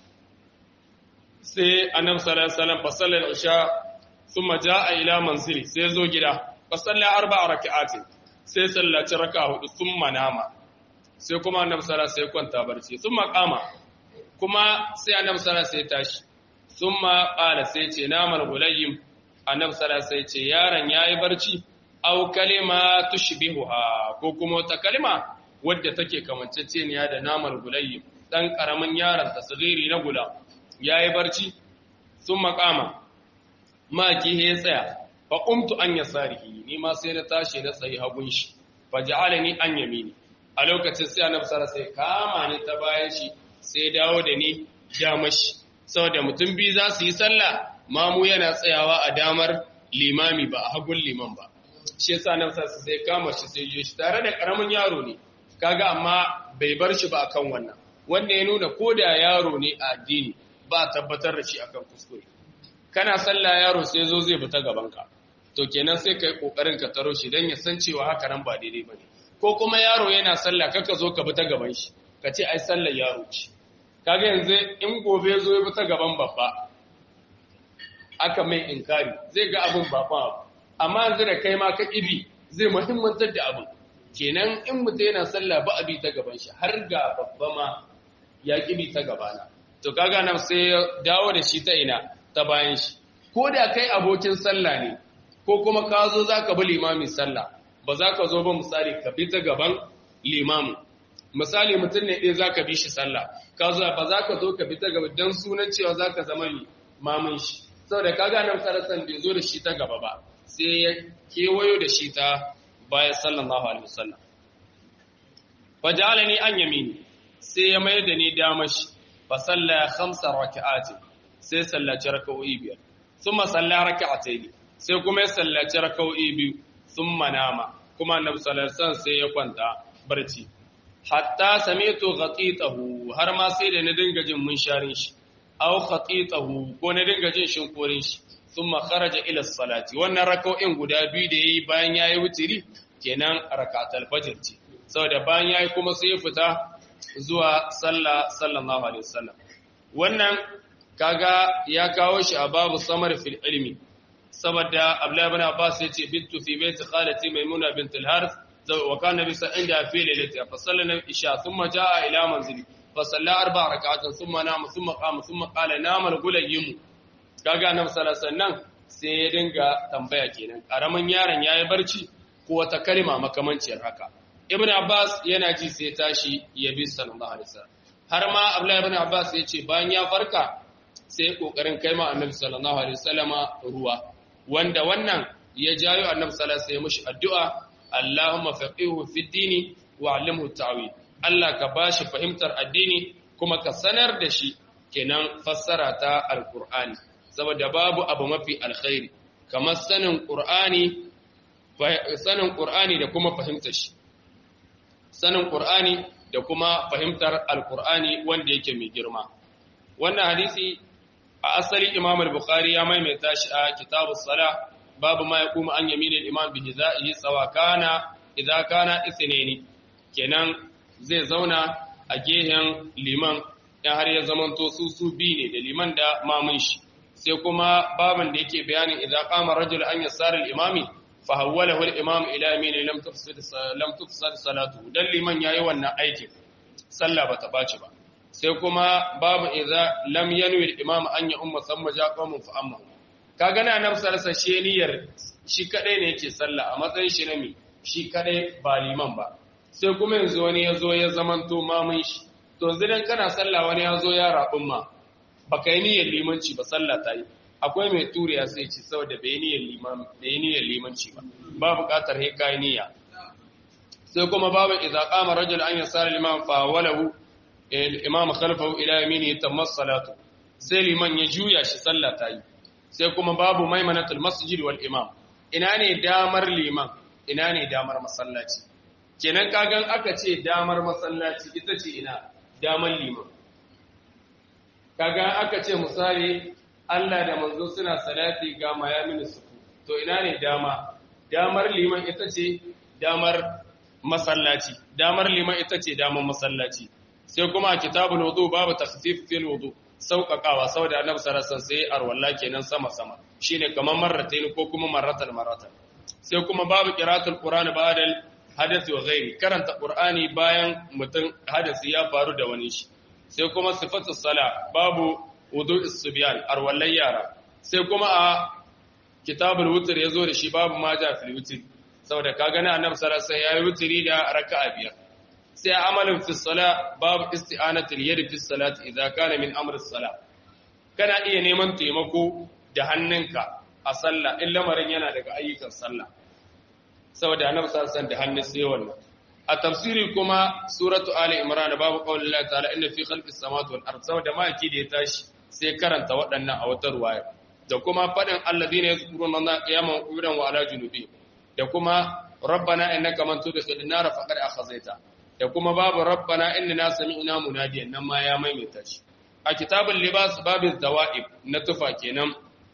sai annabi sallallahu alaihi wasallam fa sallar isha ثم جاء إلى منزلي سيزو جدا فصلى أربع ركعات sai sallaci raka hudu sun manama sai kuma annabi sallallahu sai kwanta barci sun makama kuma sai annabi sallallahu sai tashi thumma qala sai ce namal gulayyim annabi sallallahu alaihi ce yaron yayi barci aw kalima tushbihuha ko kuma wata kalima wadda take kamanceceniya da namal gulayyim dan karamin yaron tasghiri na gula yayi barci thumma qama ma ki he tsaya fa qumtu an yasarihi ni ma sai na tashi na tsayi hagun shi fa ja'alani an yamini a lokacin sai annabi sallallahu alaihi kama ni ta bayan shi sai dawo da ni damashi saboda mutum biyu za su yi sallah mamu yana tsayawa a damar limami ba a hagun liman ba shi yasa nan sa sai kama shi sai je shi tare da karamin yaro ne kaga amma bai bar shi ba akan wannan wanda ya nuna ko da yaro ne a addini ba tabbatar da shi akan kuskure kana sallah yaro sai zo zai fita gaban ka to kenan sai kai kokarin ka taro shi dan ya san cewa haka nan ba daidai bane ko kuma yaro yana sallah kaka zo ka bi ta gaban shi ka ce ai sallar yaro ce kaga yanzu in gobe zo ya bi ta gaban babba aka mai inkari zai ga abin babba abu amma yanzu da kai ma ka ibi zai muhimmantar da abin kenan in mutum yana sallah ba abi ta gaban shi har ga babba ma ya kibi ta gabana to kaga nan sai ya dawo da shi ta ina ta bayan shi ko da kai abokin sallah ne ko kuma ka zo zaka bi limamin sallah ba za ka zo ba misali ka bi ta gaban limamin misali mutum ne ɗaya za ka bi shi sallah ka zo ba za ka zo ka bi ta gaba don sunan cewa za ka zama limamin shi saboda ka gane sarasan bai zo da shi ta gaba ba sai ya kewayo da shi ta bayan sallallahu alaihi wasallam fa ja'alani an yamini sai ya mai da ni dama shi fa salla khamsa raka'atin sai sallaci raka'o'i biyar thumma salla raka'atayn sai kuma ya sallaci raka'o'i biyu thumma nama kuma annabi sallallahu alaihi wasallam sai ya kwanta barci hatta sami'tu ghatitahu har ma sai da na dinga jin munsharin shi aw khatitahu ko na dinga jin shinkorin shi thumma kharaja ila salati wannan rak'o'in guda biyu da yayi bayan yayi wutiri kenan rakatul fajr ce saboda bayan yayi kuma sai ya fita zuwa sallah sallallahu alaihi wasallam wannan kaga ya kawo shi a babu samar fil ilmi saboda Abdullah ibn Abbas yace bintu fi baiti khalati maimuna bint al-harith وكان النبي صلى الله عليه وسلم في ليلتها فصلى العشاء ثم جاء الى منزله فصلى اربع ركعات ثم نام ثم قام ثم قال نام الغليم kaga annabi sallallahu alaihi wasallam sai ya dinga tambaya kenan karaman yaron yayi barci ko wata kalma makamanciyar haka ibn abbas yana ji sai tashi ya bi sallallahu alaihi wasallam har ma abdullahi ibn abbas ya ce bayan ya farka sai kokarin kai ma annabi sallallahu alaihi wasallama ruwa wanda wannan ya jayo annabi sallallahu alaihi wasallam mushi addu'a Allahumma faqihu fi dini wa 'allimhu ta'wil Allah ka bashi fahimtar addini kuma ka sanar da shi kenan fassara ta alqur'ani saboda babu abu mafi alkhairi kamar sanin qur'ani sanin qur'ani da kuma fahimtar shi sanin qur'ani da kuma fahimtar alqur'ani wanda yake mai girma wannan hadisi a asali Imam al-Bukhari ya maimaita shi a kitabus salah babu ma yaqumu an yamin al-imam bi hizaihi sawa kana idza kana ithnaini kenan zai zauna a gehen liman dan har ya zamanto su su bi ne da liman da mamun shi sai kuma baban da yake bayanin idza qama rajul an yasar al-imami fa hawwalahu al-imam ila yamin lam tufsid lam tufsid salatu dan liman yayi wannan aikin sallah bata baci ba sai kuma babu idza lam yanwi al-imam an ya umma samma ja qawmun fa amma kaga na nan sarsa shi niyyar shi kadai ne yake sallah a matsayin shi na mi shi kadai ba liman ba sai kuma yanzu wani ya zo ya zamanto mamun shi to yanzu dan kana sallah wani ya zo ya rabin ma baka yi niyyar limanci ba sallah ta yi akwai mai turiya sai ci saboda bai niyyar liman bai niyyar limanci ba ba buƙatar he kai niyya sai kuma babu idza qama rajul an yasara liman fa walahu imam khalfahu ila yaminihi tammas salatu sai liman ya juya shi sallah ta yi sai kuma babu maimanatul masjid wal imam ina ne damar liman ina ne damar masallaci kenan kagan aka ce damar masallaci ita ce ina damar liman kaga aka ce misali Allah da manzo suna salati ga mayamin suku to ina ne dama damar liman ita ce damar masallaci damar liman ita ce damar masallaci sai kuma a kitabul wudu babu takhfif fil wudu sauƙaƙawa saboda annabi sallallahu alaihi wasallam sai arwalla kenan sama sama shine kamar marratayn ko kuma marratan marratan sai kuma babu qira'atul qur'ani ba'da hadath wa ghairi karanta qur'ani bayan mutum hadasi ya faru da wani shi sai kuma sifatus sala babu wudu isbiyan arwallai yara sai kuma a kitabul wutr yazo da shi babu ma ja fil wutr saboda ka gani annabi sallallahu alaihi wasallam yayi wutri da raka'a biyar sai amalin fi sala babu isti'anatul yad fi salati idza kana min amri sala kana iya neman taimako da hannunka a sallah in lamarin yana daga ayyukan sallah saboda annabi sallallahu alaihi wasallam da hannun sai wannan a tafsiri kuma suratu ali imran babu qaulin Allah ta'ala inna fi khalqis samawati wal ard saboda maki da ya tashi sai karanta waɗannan a wata ruwaya da kuma fadin alladhina yazkuruna Allah qiyaman wa qu'udan wa ala junubi da kuma rabbana innaka man tudkhilin nar faqad akhzaita da kuma babu rabbana innana sami'na munadiyan nan ma ya maimaita shi a kitabul libas babin zawa'ib na tufa kenan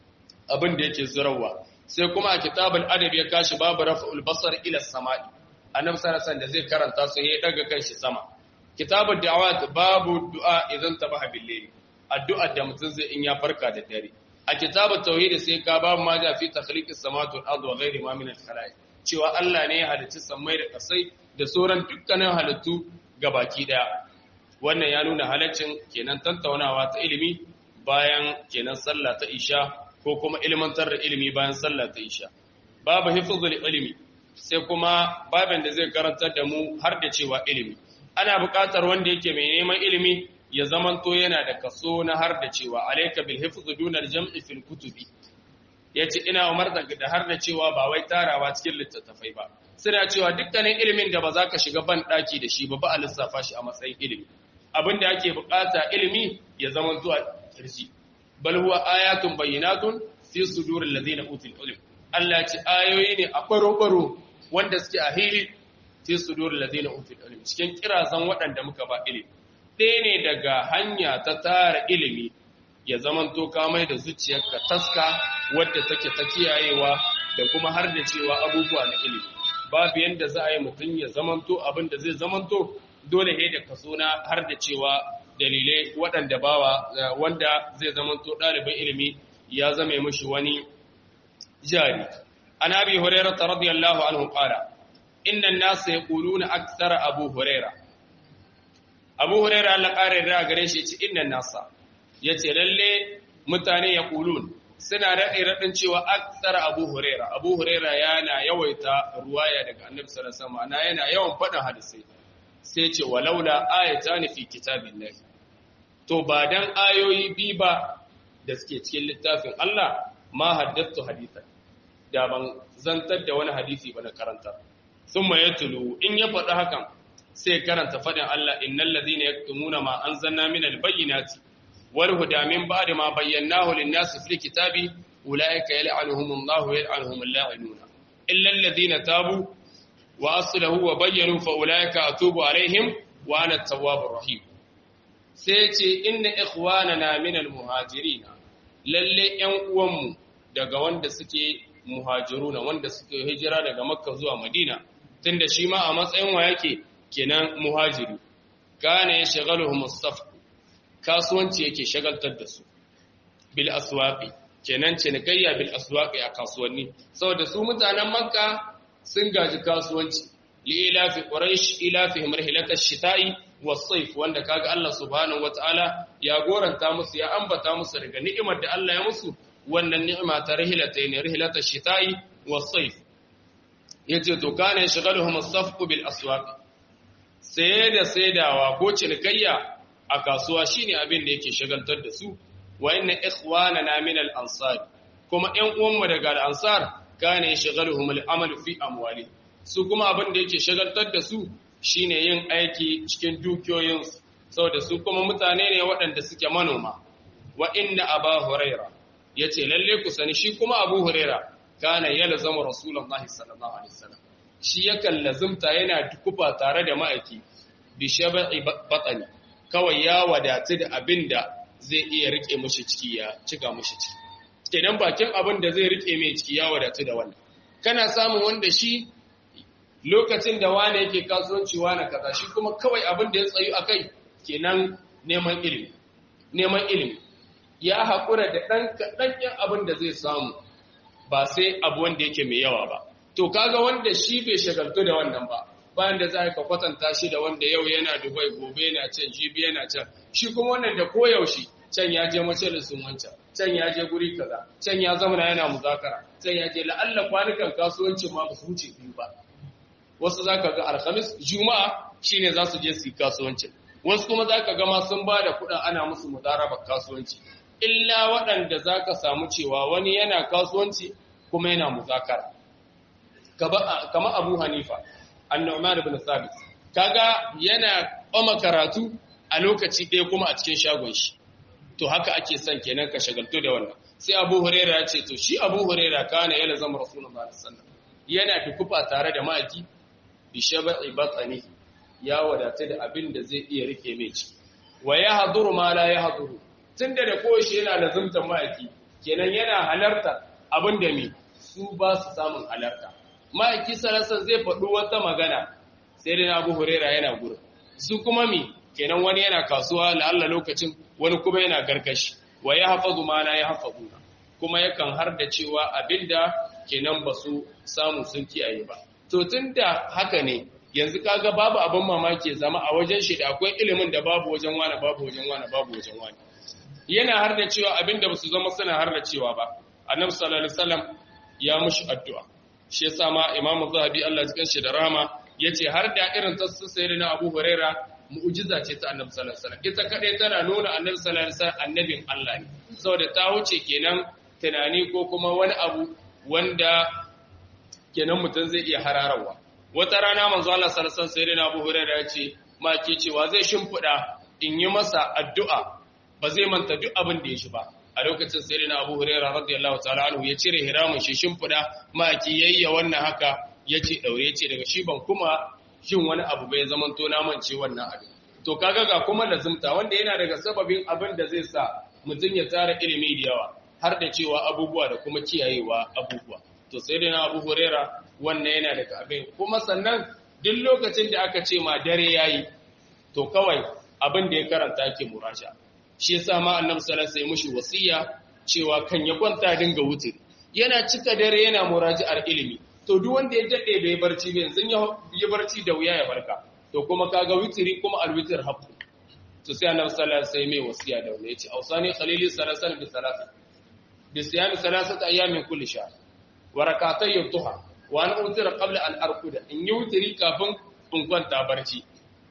abin da yake zurawa sai kuma a kitabul adab ya kashi babu raf'ul basar ila samai annabi sallallahu alaihi da zai karanta su ya daga kanshi sama kitabul da'awat babu du'a idan tabaha bil addu'a da mutum zai in ya farka da dare a kitabut tauhid sai ka babu ma ja fi takhliqis samawati wal ardi wa ghairi ma min al khalaiq cewa Allah ne ya halicci sammai da kasai da sauran dukkanin halittu gabaki daya wannan ya nuna halaccin kenan tattaunawa ta ilimi bayan kenan sallah ta isha ko kuma ilmantar da ilimi bayan sallah ta isha babu hifzul ilimi sai kuma babin da zai karantar da mu har da cewa ilimi ana buƙatar wanda yake mai neman ilimi ya zamanto yana da kaso na har da cewa alayka bil hifz dunal jam'i fil kutubi yace ina umarta da har da cewa ba wai tarawa cikin littattafai ba suna cewa dukkanin ilimin da ba za ka shiga ban daki da shi ba ba a lissafa shi a matsayin ilimi abin da ake bukata ilimi ya zama zuwa kirji bal huwa ayatun bayyinatun fi suduril ladina utul ilm Allah ce ayoyi ne a baro-baro wanda suke a hili fi suduril ladina utul ilm cikin kirazan waɗanda muka ba ilimi ɗaya ne daga hanya ta tara ilimi ya zama to kamai da zuciyarka taska wadda take ta kiyayewa da kuma har da cewa abubuwa na ilimi babu yanda za a yi mutum ya zamanto abin da zai zamanto dole ne da kaso na har da cewa dalilai waɗanda bawa wanda zai zamanto ɗalibin ilimi ya zame mishi wani jari an abi hurairah radiyallahu anhu qala inna an-nas yaquluna akthara abu hurairah abu hurairah Allah kare da gare shi ce inna an-nasa yace lalle mutane yaqulun suna daɗe raɗin cewa aksar abu huraira abu huraira yana yawaita ruwaya daga annabi sallallahu alaihi wasallam yana yawan faɗin hadisai sai ce walaula ayatan fi kitabillahi to ba dan ayoyi bi ba da suke cikin littafin Allah ma haddathu hadithan da ban zantar da wani hadisi ba na karanta thumma yatlu in ya faɗi hakan sai karanta faɗin Allah innal ladhina yaktumuna ma anzalna minal bayyinati والهدى من بعد ما بيناه للناس في الكتاب أولئك يلعنهم الله ويلعنهم اللاعنون إلا الذين تابوا وأصلحوا وبينوا فأولئك أتوب عليهم وأنا التواب الرحيم سيتي إن إخواننا من المهاجرين lalle ‘yan uwanmu daga wanda suke muhajiruna wanda suke hijira daga makka zuwa madina tunda shi ma a matsayin wa yake kenan muhajiri kana ya shagaluhu mustafa kasuwanci yake shagaltar da su bil aswaqi kenan cinikayya bil aswaqi a kasuwanni saboda su mutanen makka sun gaji kasuwanci li ilafi quraish ilafihim rihlata ash-shita'i was-sayf wanda kaga Allah subhanahu wataala ya goranta musu ya ambata musu daga ni'imar da Allah ya musu wannan ni'ima ta rihlatayn rihlata ash-shita'i was-sayf yace to kana shagaluhum as-safqu bil aswaqi sai da saidawa ko cinikayya a kasuwa shine abin da yake shagaltar da su wa inna ikhwanana min al-ansar kuma ƴan uwanmu daga al-ansar kana yashghaluhum al-amal fi amwali su kuma abin da yake shagaltar da su shine yin aiki cikin dukiyoyin su saboda su kuma mutane ne waɗanda suke manoma wa inna aba huraira yace lalle ku sani shi kuma abu huraira kana yalzamu rasulullahi sallallahu alaihi wasallam shi yakan lazumta yana dukufa tare da ma'aiki bi shaba'i batani kawai ya wadatu da abin da zai iya rike mushi ciki ya cika mushi ciki kenan bakin abin da zai rike mai ciki ya wadatu da wannan kana samun wanda shi lokacin da wane yake kasuwanci wane kaza shi kuma kawai abin da ya tsayu akai kenan neman ilimi neman ilimi ya haƙura da ɗan kaɗan abin da zai samu ba sai abu wanda yake mai yawa ba to kaga wanda shi bai shagaltu da wannan ba bayan da za ka kwatanta shi da wanda yau yana Dubai gobe yana can jibi yana can shi kuma wannan da koyaushe can ya je majalisun wancan can ya je guri kaza can ya zama yana muzakara can ya je la'alla kwanukan kasuwancin ma ba su wuce biyu ba wasu zaka ga alhamis juma'a shine za su je su yi kasuwancin wasu kuma zaka ga ma sun ba da kuɗin ana musu mudarabar kasuwanci illa waɗanda zaka samu cewa wani yana kasuwanci kuma yana muzakara kama Abu Hanifa An-Nu'man ibn Thabit kaga yana ɓama karatu a lokaci ɗaya kuma a cikin shagon shi to haka ake son kenan ka shagaltu da wannan sai Abu Huraira ya ce to shi Abu Huraira kana yana zama Rasulullah sallallahu alaihi wasallam yana tukufa tare da maki bi shaba'i batni ya wadata da abin da zai iya rike mai ciki wa ya haduru ma la ya haduru tunda da koshi yana lazumta maki kenan yana halarta abin da me su ba su samun halarta maki salasan zai faɗi wata magana sai dai Abu Huraira yana gurin su kuma mi kenan wani yana kasuwa la'alla lokacin wani kuma yana gargashi wa ya hafazu ma la ya hafazu kuma yakan har da cewa abinda kenan ba su samu sun kiyaye ba to tunda haka ne yanzu kaga babu abin mamaki zama a wajen shi da akwai ilimin da babu wajen wani babu wajen wani babu wajen wani yana har da cewa abinda ba su zama suna har da cewa ba annabi sallallahu alaihi wasallam ya mushi addu'a shi yasa ma imamu zahabi Allah ya shi da rahama yace har da irin tasu sayyidina Abu Huraira mu'jiza ce ta annabi sallallahu alaihi wasallam ita kadai tana nuna annabi sallallahu alaihi wasallam annabin Allah ne saboda ta wuce kenan tunani ko kuma wani abu wanda kenan mutum zai iya hararawa wata rana manzo Allah sallallahu alaihi wasallam Abu Hurairah ya ce ma ke cewa zai shimfida in yi masa addu'a ba zai manta duk abin da ya shi ba a lokacin sayyidina Abu Hurairah radiyallahu ta'ala anhu ya cire hiramin shi shimfida ma ki yayya wannan haka yace daure yace daga shi ban kuma shin wani abu bai zaman to na mance wannan abin to kaga ga kuma lazimta wanda yana daga sababin abin da zai sa mutum ya tara ilimi da yawa har da cewa abubuwa da kuma kiyayewa abubuwa to sai dai na abu hurera wannan yana daga abin kuma sannan duk lokacin da aka ce ma dare yayi to kawai abin da ya karanta ke muraja shi yasa ma annabi sallallahu alaihi mushi wasiya cewa kan ya kwanta dinga wuce yana cika dare yana muraji'ar ilimi to duk wanda ya dade bai barci ba yanzu ya barci da wuya ya barka to kuma kaga witiri kuma alwitir haqqu to sai annabi sallallahu alaihi wasallam mai wasiya da wani yace ausani khalili salasan bi salasin bi siyami salasat ayamin kulli shahr wa rak'atay ad-duha wa an utira qabla an arkuda in yi witiri kafin in kwanta barci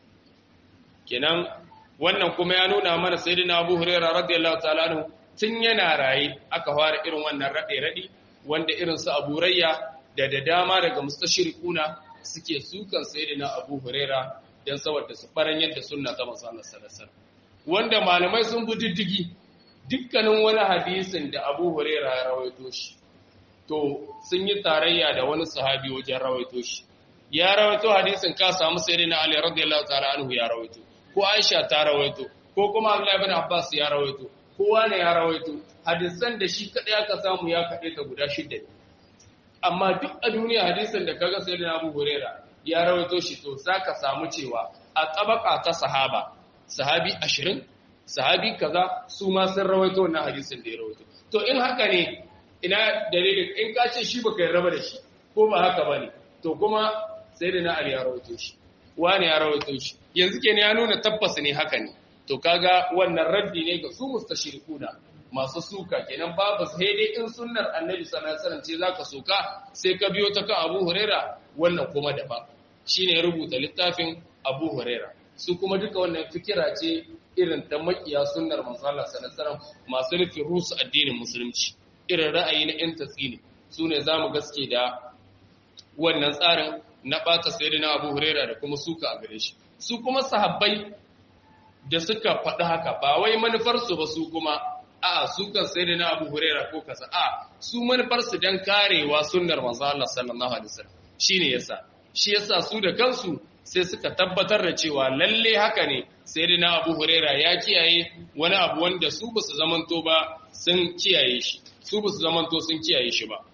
kenan wannan kuma ya nuna mana sayyidina Abu Hurairah radiyallahu ta'ala anhu tun yana raye aka fara irin wannan rade rade wanda irin su Abu Rayya da da dama daga mustashriquna suke sukan sayyidina Abu Hurairah dan saboda su faran yadda sunna ta manzo Allah sallallahu alaihi wanda malamai sun bi diddigi dukkanin wani hadisin da Abu Hurairah ya rawaito shi to sun yi tarayya da wani sahabi wajen rawaito shi ya rawaito hadisin ka samu sayyidina Ali radiyallahu ta'ala anhu ya rawaito ko Aisha ta rawaito ko kuma Abdullah ibn Abbas ya rawaito kowa ne ya rawaito hadisan da shi kadai aka samu ya kade ta guda shidda amma duk a duniya hadisin da kaga sayyidina Abu Hurairah ya rawaito shi to zaka samu cewa a tabaka ta sahaba sahabi 20 sahabi kaza su ma sun rawaito wannan hadisin da ya rawaito to in haka ne ina dalilin in ka ce shi baka yarda da shi ko ba haka bane to kuma sayyidina Ali ya rawaito shi wani ya rawaito shi yanzu kenan ya nuna tabbas ne haka ne to kaga wannan raddi ne ga su mustashirikuna masu suka kenan babu sai dai in sunnar annabi sallallahu alaihi wasallam ce zaka soka sai ka biyo ta kan Abu Huraira wannan kuma daban shine ya rubuta littafin Abu Huraira su kuma duka wannan fikira ce irin ta makiya sunnar manzo Allah sallallahu alaihi wasallam masu nufin rusu addinin musulunci irin ra'ayi na yan tatsini su ne zamu gaske da wannan tsarin na ɓata sayyidina Abu Huraira da kuma suka a gare shi su kuma sahabbai da suka faɗi haka ba wai manufarsu ba su kuma a su kan sayyidina Abu Huraira ko kasa a su manufarsu dan karewa sunnar manzo Allah sallallahu alaihi wasallam shine yasa shi yasa su da kansu sai suka tabbatar da cewa lalle haka ne sayyidina Abu Huraira ya kiyaye wani abu wanda su basu zamanto ba sun kiyaye shi su basu zamanto sun kiyaye shi ba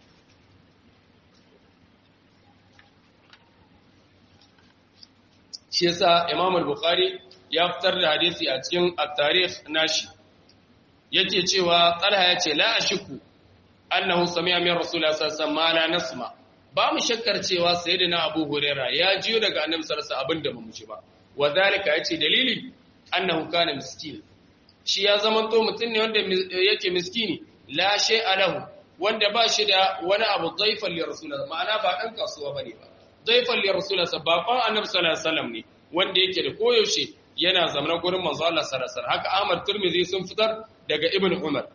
shi yasa Imam al-Bukhari ya fitar da hadisi a cikin at-tarikh nashi yake cewa Talha yace la ashku annahu sami'a min Rasulullah sallallahu alaihi wasallam nasma ba mu shakkar cewa sayyidina Abu Huraira ya jiyo daga Annabi sallallahu alaihi wasallam abinda mu ji ba wadhalika yace dalili annahu kana miskin shi ya zamanto mutum ne wanda yake miskini la shay'a lahu wanda ba shi da wani abu dhaifan li rasulullah ma'ana ba dan kasuwa bane ba dhaifan li rasulullah babban annabi sallallahu alaihi wasallam ne wanda yake da koyaushe yana zamanin gurin manzo Allah sallallahu alaihi wasallam haka Ahmad Tirmidhi sun fitar daga Ibn Umar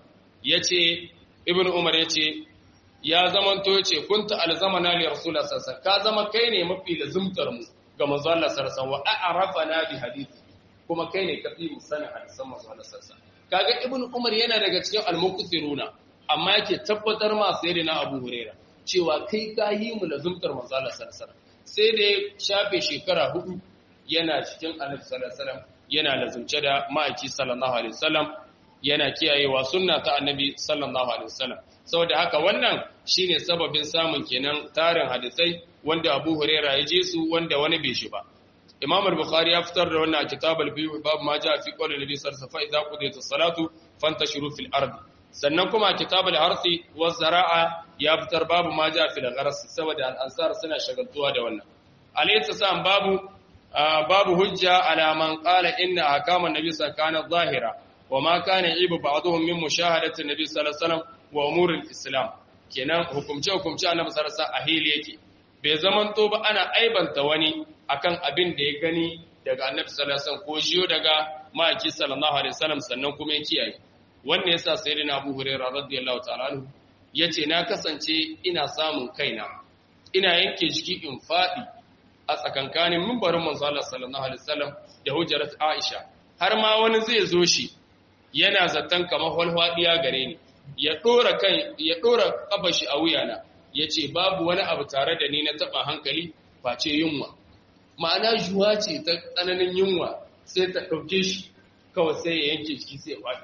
yace Ibn Umar yace ya zamanto yace kunta alzamana li rasulullah sallallahu alaihi wasallam ka zama kai ne mafi lazumtar mu ga manzo Allah sallallahu alaihi wasallam wa a'rafana bi hadisi kuma kai ne kafi mu sanin hadisan manzo Allah sallallahu alaihi wasallam kaga Ibn Umar yana daga cikin al-muqsiruna amma yake tabbatar ma sayyidina Abu Huraira cewa kai ka yi mu lazumtar manzo Allah sallallahu alaihi wasallam sai da ya shafe shekara hudu yana cikin annabi sallallahu alaihi wasallam yana lazumce da ma'aiki sallallahu alaihi wasallam yana kiyayewa sunna ta annabi sallallahu alaihi wasallam saboda haka wannan shine sababin samun kenan tarin hadisai wanda Abu Huraira ya je su wanda wani bai shi ba Imam al-Bukhari ya fitar da wannan a kitab al-Biyu bab ma ja fi qawli Nabi sallallahu alaihi wasallam fa idza qudiyatis salatu fantashiru fil ard sannan kuma a kitab al-Harthi wa Zara'a ya fitar babu ma ja fil gharas saboda al-ansar suna shagaltuwa da wannan alayhi salam babu babu hujja ala man qala inna ahkam an-nabi sallallahu alaihi zahira wa ma kana ibu ba'dhum min mushahadati an-nabi sallallahu alaihi wasallam wa umur al-islam kenan hukumce hukumce annabi sallallahu alaihi wasallam a hili yake bai zamanto ba ana aibanta wani akan abin da ya gani daga annabi sallallahu alaihi wasallam ko jiyo daga ma'aiki sallallahu alaihi wasallam sannan kuma ya kiyaye wannan yasa sayyidina Abu Hurairah radiyallahu ta'ala anhu yace na kasance ina samun kaina ina yanke jiki in fadi a tsakankanin mimbarin manzo Allah sallallahu alaihi wasallam da hujjarat Aisha har ma wani zai zo shi yana zaton kamar walwadiya gare ni ya dora kan ya dora kafar shi a wuyana yace babu wani abu tare da ni na taba hankali face yunwa ma'ana juwa ce ta tsananin yunwa sai ta ɗauke shi kawai sai ya yanke shi sai ya faɗi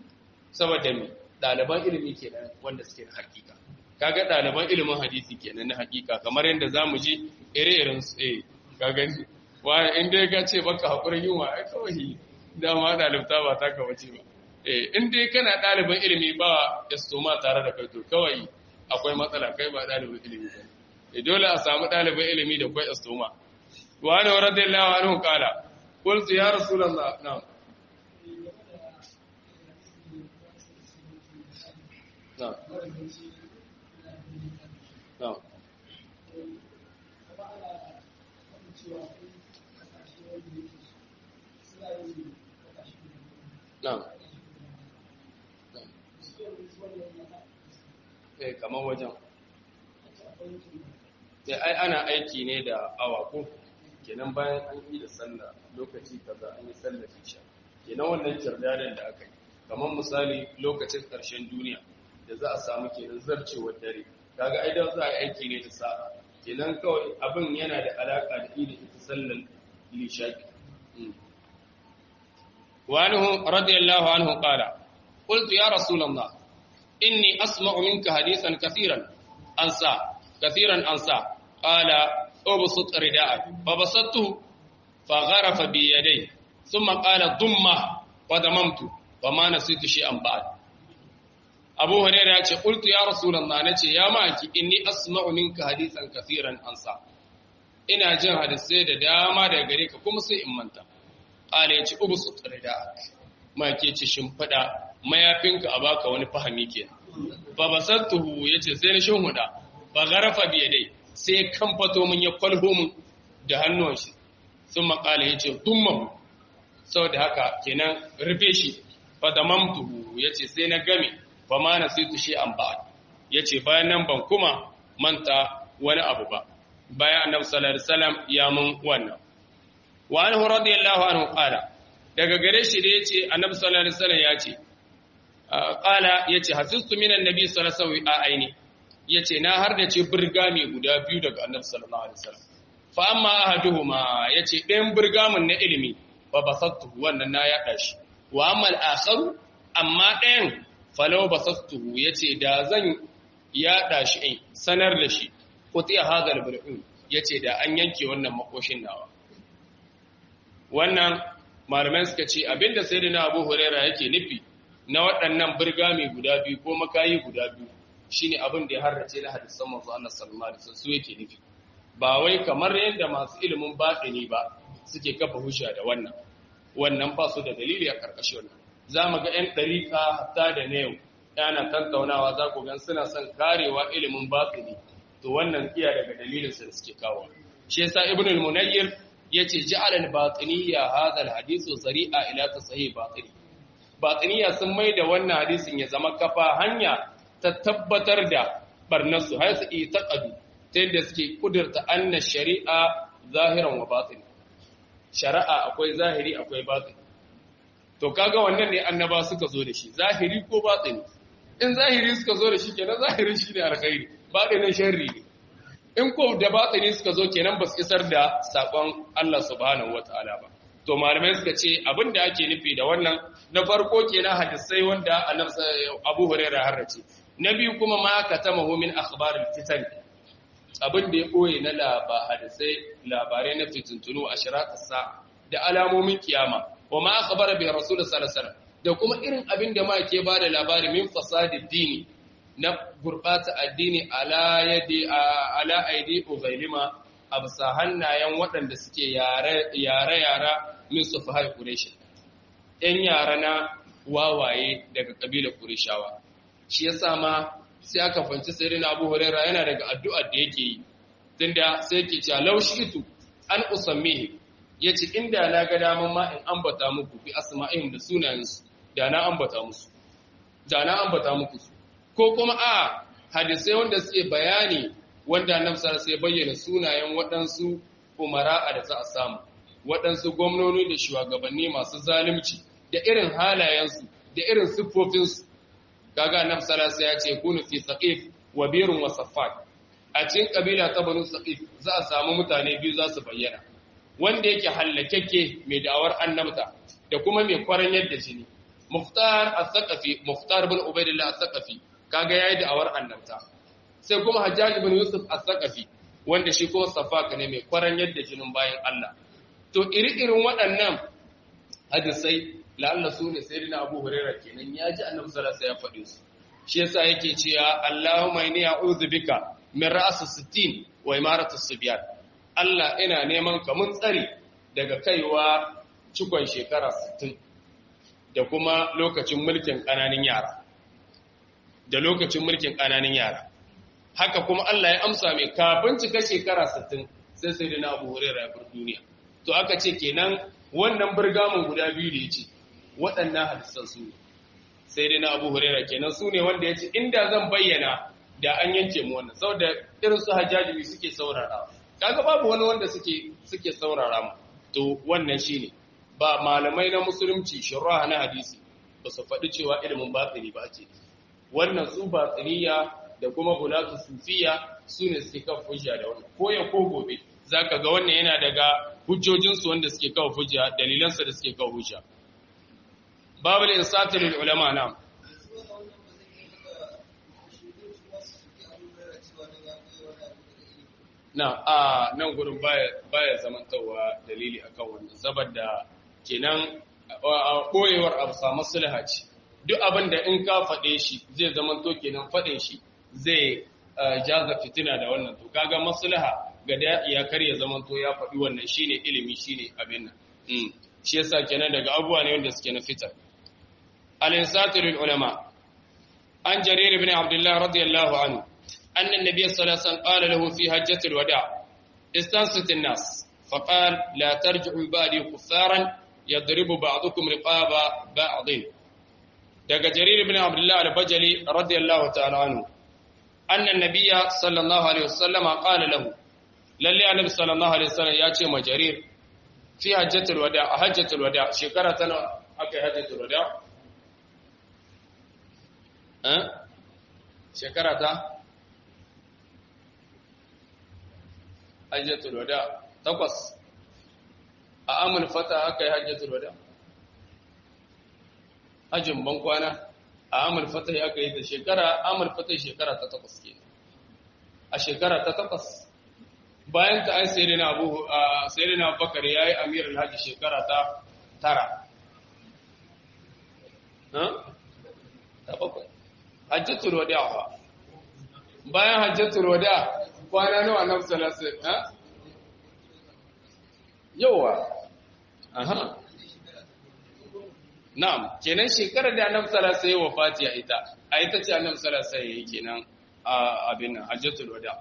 saboda me ɗaliban ilimi kenan wanda suke da hakika kaga ɗaliban ilimin hadisi kenan na hakika kamar yadda za mu ji ire-iren su eh ka gani wa in dai ka ce baka haƙurin yunwa ai kawai dama ɗalibta ba ta ka wace ba eh in dai kana ɗaliban ilimi ba estoma tare da kai to kawai akwai matsala kai ba ɗalibin ilimi ba dole a samu ɗalibin ilimi da kwai estoma وعنه رضي الله عنه قال قلت يا رسول الله نعم نعم نعم نعم eh kamar wajen ai ana aiki ne da awa ko kenan bayan an yi da sallah lokaci kaza an yi sallar isha kenan wannan kirdadan da aka yi kamar misali lokacin ƙarshen duniya da za a samu kenan zarcewar dare kaga ai da za a yi aiki ne da sa'a kenan kawai abin yana da alaka da ida ita sallar lishaki wa anhu radiyallahu anhu qala qultu ya rasulullah inni asma'u minka hadithan kathiran ansa kathiran ansa qala أبسط رداءك فبسطته فغرف بيديه ثم قال ضمه فضممت فما نسيت شيئا بعد أبو هريرة قلت يا رسول الله نتي يا ماكي إني أسمع منك حديثا كثيرا أنسى ina jin hadisai da dama daga gare ka kuma sai in manta qala yace ubsut rida'ak ma ke ci shimfida mayafinka a baka wani fahimi kenan fa basattuhu yace sai na shin huda ba garafa bi dai sai kan fato mun ya kwalho mun da hannuwan shi sun makala ya ce dumman sau da haka kenan rufe shi fadamamtuhu ya ce sai na game ba ma na sai tushe an ba ya ce bayan nan ban kuma manta wani abu ba bayan annabi sallallahu alaihi wasallam ya mun wannan wa anhu radiyallahu anhu qala daga gare shi da yace annabi sallallahu alaihi wasallam ya ce qala yace hasistu minan nabi sallallahu alaihi wasallam a aini ya ce na har da ce birgami guda biyu daga annabi sallallahu alaihi wasallam fa amma ahaduhuma ya ce ɗayan birgamin na ilimi fa basattu wannan na yaɗa shi wa amma al-akharu amma ɗayan falau basattu ya ce da zan yaɗa shi in sanar da shi kuti hadal bir'in ya ce da an yanke wannan makoshin nawa wannan malamai suka ce abinda sayyidina abu huraira yake nufi na waɗannan birgami guda biyu ko makayi guda biyu shine abin da ya harrace na hadisan manzo Allah sallallahu alaihi wasallam su yake nufi ba wai kamar yadda masu ilimin batini ba suke kafa hujja da wannan wannan ba su da dalili a karkashin wannan za mu ga 'yan ɗariƙa hatta da na yau yana tattaunawa za ku gan suna son karewa ilimin batini to wannan iya daga dalilinsa da suke kawo shi yasa ibn al-munayyir yace ja'ala al-batiniyya hadha al-hadith zari'a ila tasahih batini batiniya sun mai da wannan hadisin ya zama kafa hanya ta tabbatar da barnarsu har su yi taƙadu ta yadda suke kudurta anna shari'a zahiran wa batini shari'a akwai zahiri akwai batini to kaga wannan ne annaba suka zo da shi zahiri ko batini in zahiri suka zo da shi kenan zahirin shi ne alkhairi batinin sharri ne in ko da batini suka zo kenan ba su isar da sakon Allah subhanahu wataala ba to malamai suka ce abin da ake nufi da wannan na farko kenan hadisai wanda Abu Hurairah harrace na biyu kuma ma katamahu min akhbaril fitan abin da ya koye na laba hadisai labarai na fitintunu a shiratus sa da alamomin kiyama wa ma akhbara bi rasul sallallahu alaihi da kuma irin abin da ma ke bada labari min fasadid dini na gurbata addini ala yadi ala aidi ugailima a bisa hannayen waɗanda suke yare-yara min su fahar ƙureshi, ‘yan yara na wawaye daga ƙabilar ƙureshawa. Shi ya sama sai aka fanci sai na abu hurera yana daga addu'ar da yake yi, tunda sai ke cewa laushi itu an usammihi ya ce inda na ga daman ma in ambata muku bi asma'ihim da sunayensu da na ambata musu, da na ambata muku su. Ko kuma a hadisai wanda suke bayani wanda annabi sallallahu alaihi bayyana sunayen waɗansu umara da za a samu waɗansu gwamnoni da shugabanni masu zalunci da irin halayensu da irin siffofinsu kaga annabi sallallahu alaihi ya ce kunu fi saqif wa birun wa saffat a cikin kabila ta banu saqif za a samu mutane biyu za su bayyana wanda yake hallakeke mai da'awar annabta da kuma mai kwaran yadda jini muhtar as-saqafi muhtar bin ubaidillah as-saqafi kaga yayi da'awar annabta sai kuma Hajjaj ibn Yusuf as-Saqafi wanda shi kuma safaka ne mai kwaran yadda jinin bayan Allah to iri-irin waɗannan hadisai la'alla su ne sayyidina Abu Hurairah kenan ya ji Annabi sallallahu alaihi wasallam ya faɗi su shi yasa yake cewa Allahumma inni a'udhu bika min ra'si sittin wa imaratu sibyan Allah ina neman ka mun tsari daga kaiwa cikon shekara 60 da kuma lokacin mulkin ƙananan yara da lokacin mulkin ƙananan yara haka kuma Allah ya amsa mai kafin cika shekara 60 sai sai da na Abu Hurairah ya bar duniya to aka ce kenan wannan burgamun guda biyu da yace waɗannan hadisan su ne sai dai na Abu Hurairah kenan su ne wanda yace inda zan bayyana da an yanke mu wannan saboda irin su Hajjaji suke saurara kaga babu wani wanda suke suke saurara mu to wannan shine ba malamai na musulunci shurra na hadisi ba su faɗi cewa ilimin batsini ba ce wannan su batsiniya da kuma bulatu sufiya su ne suke kan hujja da wannan ko ya ko gobe zaka ga wannan yana daga hujjojinsu wanda suke kawo hujja dalilansa da suke kawo hujja babul insati lil ulama na na a nan gurin baya baya zamantawa dalili akan wannan saboda kenan koyewar abu samu sulha ce duk abin da in ka faɗe shi zai zamanto kenan faɗin shi zai jaza fitina da wannan to kaga maslaha ga da ya karya zamanto ya faɗi wannan shine ilimi shine abin nan shi yasa kenan daga abubuwa ne wanda suke na fitar al-insatirul ulama an jarir ibn abdullah radiyallahu anhu anna an-nabiy sallallahu alaihi wasallam qala lahu fi hajjatil wada' istansit an-nas faqala la tarji'u ba'di kuffaran yadribu ba'dukum riqaba ba'din daga jarir ibn abdullah al-bajali radiyallahu ta'ala anhu anna an-nabiy sallallahu alaihi wasallam qala lahu lalle annabi sallallahu alaihi wasallam ya ce ma jarir fi hajjatul wada a hajjatul wada shekara ta nawa aka yi hajjatul wada eh shekara ta hajjatul wada takwas a amul fata aka yi hajjatul wada hajjin ban kwana a amul fata aka yi ta shekara amul fata shekara ta takwas ke a shekara ta takwas bayan ta an sai na abu sai na bakar ya yi amir alhaji shekara ta tara ta bakwai hajjatul wada ba bayan hajjatul wada kwana nawa na salasa ha yawa aha na'am kenan shekarar da annabi sallallahu alaihi wasallam wafati a ita a ita ce annabi sallallahu alaihi wasallam kenan a abin hajjatul wada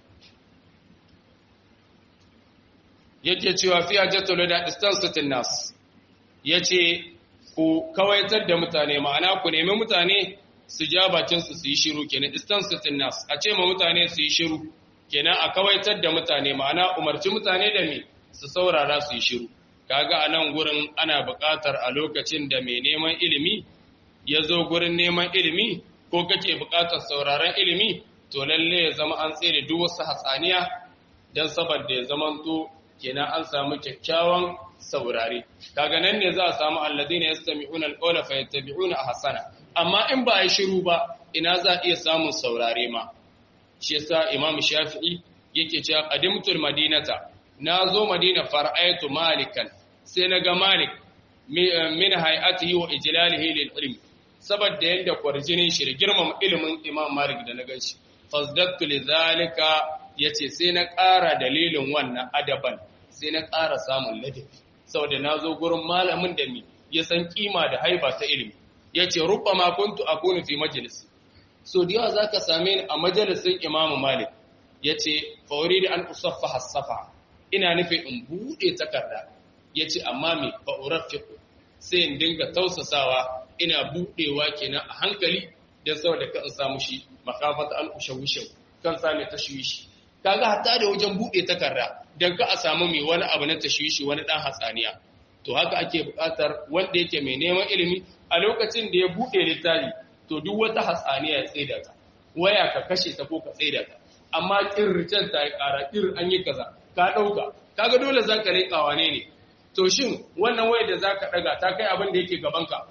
yake cewa fi hajjatul wada istansatin nas yace ku kawaitar da mutane ma'ana ku nemi mutane su ja bakin su su yi shiru kenan istansatin nas a ce ma mutane su yi shiru kenan a kawaitar da mutane ma'ana umarci mutane da me su saurara su yi shiru kaga a nan gurin ana buƙatar a lokacin da mai neman ilimi ya zo gurin neman ilimi ko kake buƙatar sauraron ilimi to lalle ya zama an tsere duk wasu hatsaniya don saboda ya zamanto kenan an samu kyakkyawan saurare kaga nan ne za a samu alladina yastami'una alqawla fayattabi'una ahsana amma in ba yi shiru ba ina za a iya samun saurare ma shi yasa imam shafi'i yake cewa qadimtul madinata nazo madina far'aytu malikan sai naga malik min hay'atihi wa ijlalihi lil ilm saboda yanda kwarjinin shi da girmama ilimin imam malik da na ganshi fasdattu lidhalika yace sai na ƙara dalilin wannan adaban sai na ƙara samun ladabi saboda nazo gurin malamin da mi ya san kima da haiba ta ilimi yace rubbama kuntu akunu fi majlis so da yawa zaka same ni a majalisin imam malik yace fa da an usaffa hasafa ina nufin in bude takarda yace amma me fa urafiqu sai in dinga tausasawa ina budewa kenan a hankali dan saboda kan samu shi makafata an ushawishu kan same tashwishi kaga hatta da wajen bude takarda dan ka a samu mai wani abu na tashwishi wani dan hatsaniya to haka ake buƙatar wanda yake mai neman ilimi a lokacin da ya bude littafi to duk wata hatsaniya ya tsaida ta waya ka kashe ta ko ka tsaida ta amma kirricen ta ya ƙara kir an yi kaza ka ɗauka kaga dole za ka leƙa wane ne to shin wannan waya da za ka ɗaga ta kai abin da yake gabanka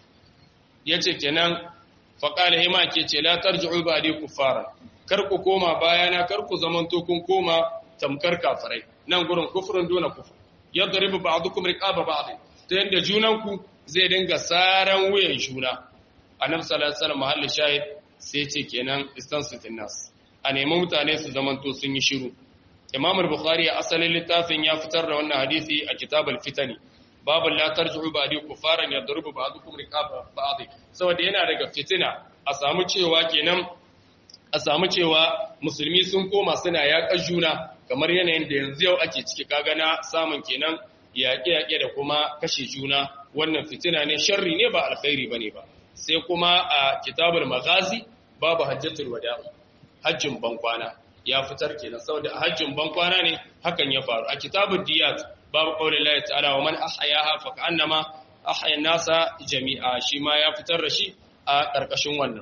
ya ce kenan faƙala hima ke ce la tarji'u ba dai kufara kar ku koma bayana kar ku zamanto kun koma tamkar kafirai nan gurin kufrun dona kufur yadribu ba'dukum riqaba ba'd ta yanda junanku zai dinga saran wuyan juna annabi sallallahu alaihi wasallam mahallin shahid sai ce kenan istansitin nas a nemi mutane su zamanto sun yi shiru imam al-bukhari a asalin littafin ya fitar da wannan hadisi a kitab al-fitani babu la tarji'u ba'di kufaran yadrubu ba'dukum riqaba ba'd saboda yana daga fitina a samu cewa kenan a samu cewa musulmi sun koma suna yaƙar juna kamar yanayin da yanzu yau ake ciki kaga na samun kenan yaƙe-yaƙe da kuma kashe juna wannan fitina ne sharri ne ba alkhairi bane ba sai kuma a kitabul maghazi babu hajjatul wada hajjin bankwana ya fitar kenan saboda a hajjin bankwana ne hakan ya faru a kitabul diyat babu qaulin Allah ta'ala wa man ahyaha fa ka'annama ahya nasa jami'a shi ma ya fitar da shi a karkashin wannan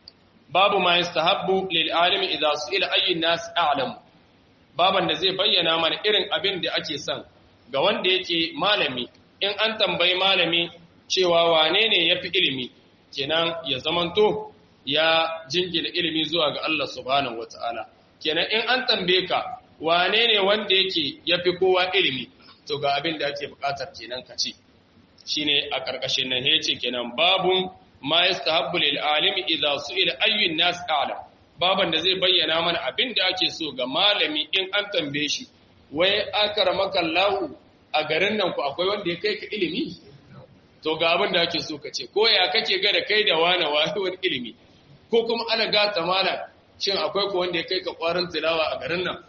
babu ma yastahabbu lil alimi idza su'ila ayyin nas a'lam baban da zai bayyana mana irin abin da ake son ga wanda yake malami in an tambayi malami cewa wane ne yafi ilimi kenan ya zamanto ya jingina ilimi zuwa ga Allah subhanahu wata'ala kenan in an tambaye ka wane ne wanda yake yafi kowa ilimi to ga abin da ake bukatar kenan ka ce shine a karkashin nan yace kenan babun ma yastahabbu lil alimi idza su'ila ayyun nas a'lam baban da zai bayyana mana abin da ake so ga malami in an tambaye shi wai akramaka Allah a garin nan ku akwai wanda ya kai ka ilimi to ga abin da ake so ka ce ko ya kake ga da kai da wani wani ilimi ko kuma ana gata mana shin akwai ko wanda ya kai ka kwarin tilawa a garin nan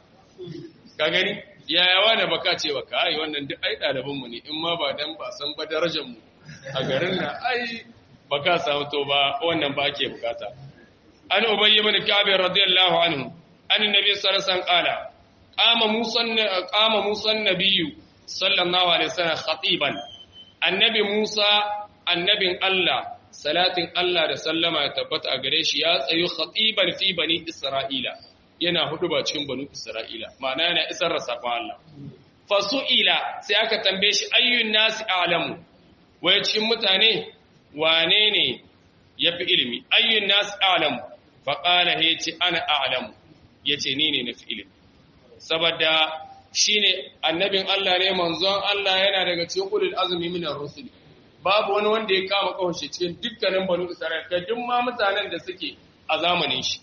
ka gani yaya wani baka ce ba ka ai wannan duk ai ɗaliban mu ne in ma ba dan ba san ba darajar mu a garin nan ai baka samu to ba wannan ba ake bukata an ubayy ibn ka'b radiyallahu anhu an annabi sallallahu alaihi wasallam qala qama musa qama musa nabiyyu sallallahu alaihi wasallam khatiban annabi musa annabin Allah salatin Allah da sallama ya tabbata a gare shi ya tsayu khatiban fi bani isra'ila yana hudu ba cikin banu isra'ila ma'ana yana isar da sakon Allah fasu'ila sai aka tambaye shi ayyun nasi a'lamu waye cikin mutane wane ne yafi ilimi ayyun nasi a'lamu fa qala yace ana a'lamu yace ni ne nafi ilimi saboda shine annabin Allah ne manzon Allah yana daga cikin ulul azmi minar rusul babu wani wanda ya kama kawashe cikin dukkanin banu isra'ila kai duk ma mutanen da suke a zamanin shi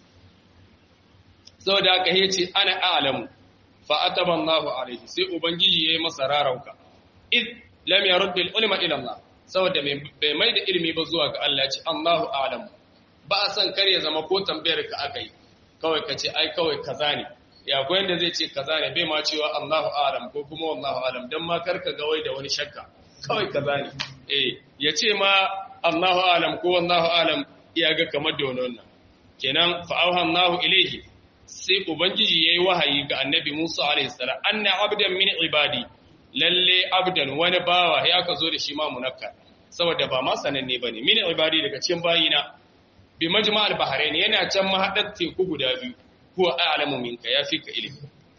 saboda haka yace ana a'lamu fa ataba Allahu alaihi sai ubangiji yayi masa rarauka id lam yarud al ulama ila Allah saboda bai mai da ilimi ba zuwa ga Allah ce Allahu a'lam ba a san kar ya zama ko tambayar ka aka yi kawai ka ce ai kawai kaza ne ya ko yanda zai ce kaza ne bai ma cewa Allahu a'lam ko kuma wallahu a'lam dan ma kar ka ga wai da wani shakka kawai kaza ne eh ya ce ma Allahu a'lam ko wallahu a'lam iya ga kamar da wannan kenan fa auha Allahu ilayhi sai ubangiji yayi wahayi ga annabi Musa alaihi salam anna abdan min ibadi lalle abdan wani bawa ya ka zo da shi ma munakka saboda ba ma sananne bane min ibadi daga cikin bayina bi majma'al bahrain yana can mahadar teku guda biyu huwa a'lamu minka yafi ka ilimi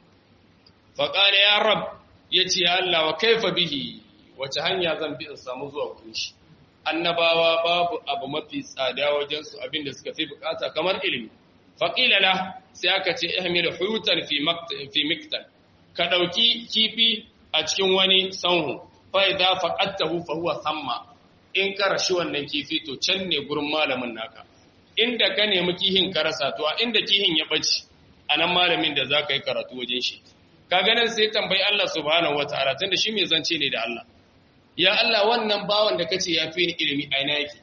fa qala ya rab yace ya Allah wa kaifa bihi wace hanya zan bi in samu zuwa gurin shi annabawa babu abu mafi tsada wajen su abinda suka fi bukata kamar ilimi faqila la sai aka ce ihmil huyutan fi fi miktal ka dauki kifi a cikin wani sanhu fa idza faqadtahu fa huwa thamma in ka rashi wannan kifi to can ne gurin malamin naka inda ka nemi kihin ka rasa to a inda kihin ya bace anan malamin da zaka yi karatu wajen shi ka ganin sai tambayi Allah subhanahu wataala tunda shi mai zance ne da Allah ya Allah wannan bawan da kace ya fi ni ilimi a ina yake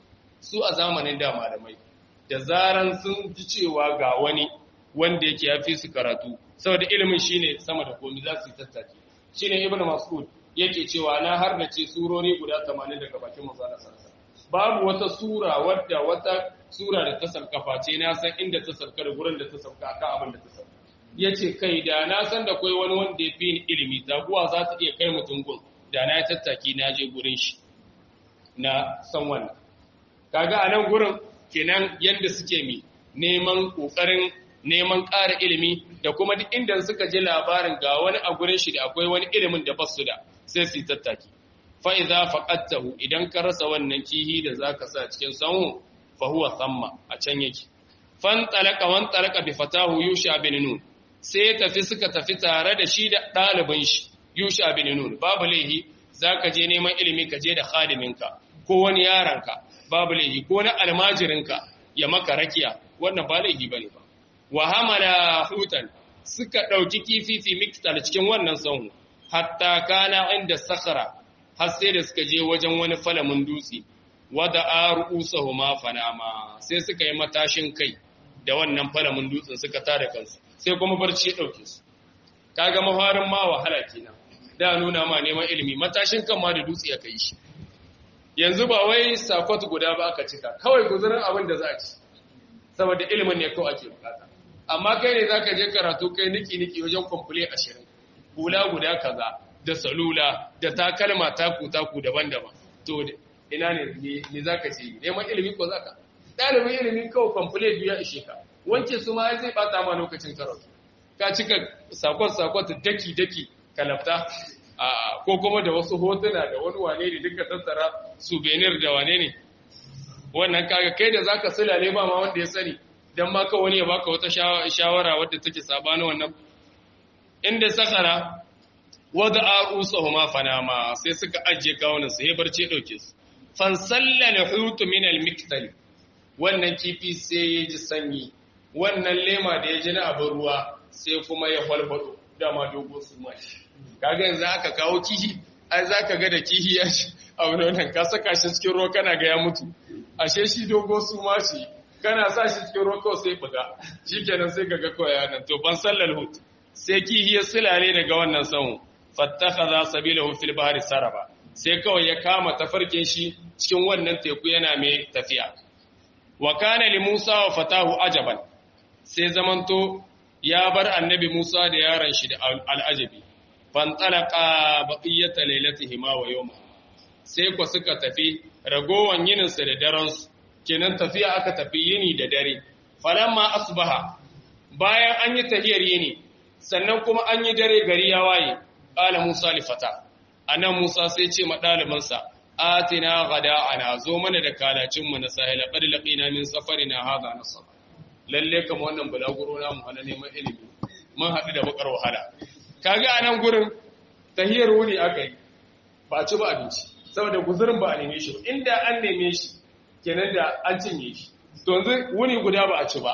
su a zamanin da malamai da zaran sun ji cewa ga wani wanda yake ya fi su karatu saboda ilimin shine sama da komai za su yi tattaki shine ibnu mas'ud yake cewa na har da ce surori guda 80 daga bakin manzo Allah sallallahu babu wata sura wadda wata sura da ta sarkafa ce na san inda ta sarka da gurin da ta sarka akan abin da ta sarka yace kai da na san da kai wani wanda ya fi ni ilimi taguwa za ta iya kai mutum gun da na tattaki na je gurin shi na san wannan kaga anan gurin kenan yanda suke mi neman kokarin neman ƙara ilimi da kuma duk inda suka ji labarin ga wani a gurin shi da akwai wani ilimin da basu da sai su tattaki fa idza faqadtahu idan ka rasa wannan kihi da zaka sa cikin sanhu fa huwa thamma a can yake fan talaka wan talaka bi fatahu yusha bin nun sai tafi suka tafi tare da shi da ɗalibin shi yusha bin nun babu laihi zaka je neman ilimi ka je da khadiminka ko wani yaranka babu laihi ko na almajirinka ya maka rakiya wannan ba laihi bane ba wa hamala hutan suka dauki kifi fi miktal cikin wannan sanhu hatta kana inda sakhara har sai da suka je wajen wani falamin dutse wada arusuhuma fanama sai suka yi matashin kai da wannan falamin dutsen suka tada kansu sai kuma barci ya dauke su kaga mafarin ma wahala kenan da nuna ma neman ilimi matashin kan ma da dutse aka yi shi yanzu ba wai sakwat guda ba aka cika kawai guzurin abin da za a ci saboda ilimin ne kawai ake bukata amma kai ne zaka je karatu kai niki niki wajen kwamfule ashirin hula guda kaza da salula da takalma taku taku daban-daban to ina ne ne zaka ce neman ilimi ko zaka dalibin ilimi kawai kwamfule biyu ya ishe ka wanke su ma zai bata ma lokacin karatu ka cika sakon sakon daki daki kalafta ko kuma da wasu hotuna da wani wane ne duka tattara souvenir da wane ne wannan kaga kai da zaka sulale ba ma wanda ya sani dan ma ka wani ya baka wata shawara wadda take sabani wannan inda sakara wada arusahuma fanama sai suka ajiye kawunan su he barce dauke su fan sallal hutu min al miktal wannan kifi sai ya ji sanyi wannan lema da ya ji na abin ruwa sai kuma ya falfado dama dogo su mashi kaga yanzu aka kawo kihi ai zaka ga da kihi ya ci a wannan ka saka shi cikin ruwa kana ga ya mutu ashe shi dogo su mashi kana sa shi cikin ruwa kawai sai buga shikenan sai kaga kawai ya nan to ban sallal hut sai kihi ya silale daga wannan sanhu fattakhadha sabilahu fil bahri saraba sai kawai ya kama tafarkin shi cikin wannan teku yana mai tafiya wa kana li Musa wa fatahu ajaban sai zamanto ya bar annabi Musa da yaron shi da al'ajabi fantalaka baqiyata lailatihima wa yawma sai ku suka tafi ragowan yinin su da daren su kenan tafiya aka tafi yini da dare falamma asbaha bayan an yi tahiyar yini sannan kuma an yi dare gari ya waye qala Musa li fata anan Musa sai ce ma ɗalibinsa atina ana zo mana da kalacin mu na sahila qad laqina min safarina hadha nasab lalle kamar wannan bulaguro na mu hana neman ilimi mun haɗu da bakar wahala kaga anan gurin tahiyar wuni akai ba ci ba abinci saboda guzurin ba a neme shi ba inda an neme shi kenan da an cinye shi to yanzu wuni guda ba a ci ba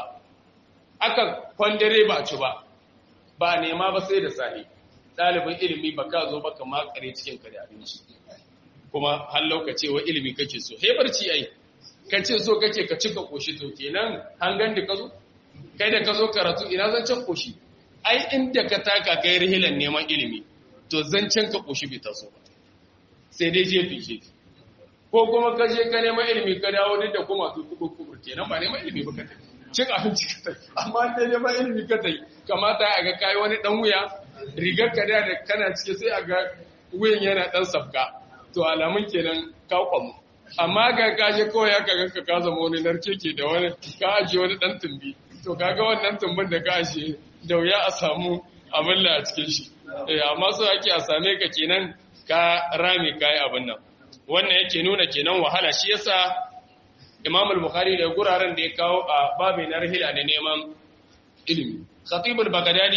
aka kwandare ba a ci ba ba a nema ba sai da sahi ɗalibin ilimi ba ka zo ba ka makare cikin ka da abinci kuma har lokaci wa ilimi kake so he barci ai ka ce so kake ka cika koshi to kenan hangan da ka zo kai da ka zo karatu ina zancen koshi ai inda ka taka kai rihilan neman ilimi to zancen ka koshi bai taso ba sai dai jefi jefi ko kuma ka je ka neman ilimi ka dawo duk da kuma su kuku kuku kenan ba neman ilimi ba ka tafi cin abinci ka tafi amma da neman ilimi ka tafi kamata a ga kai wani dan wuya rigar ka da kana cike sai a ga wuyan yana dan sabka to alamun kenan ka kwamu amma ga kaje kawai ya kaga ka ka zama wani narkeke da wani ka ajiye wani dan tumbi to kaga wannan tumbin da ka ajiye da wuya a samu abin a cikin shi eh amma so ake a same ka kenan ka rame kai abin nan wannan yake nuna kenan wahala shi yasa Imam al-Bukhari da guraren da ya kawo a babin narhila ne neman ilimi Khatib al-Baghdadi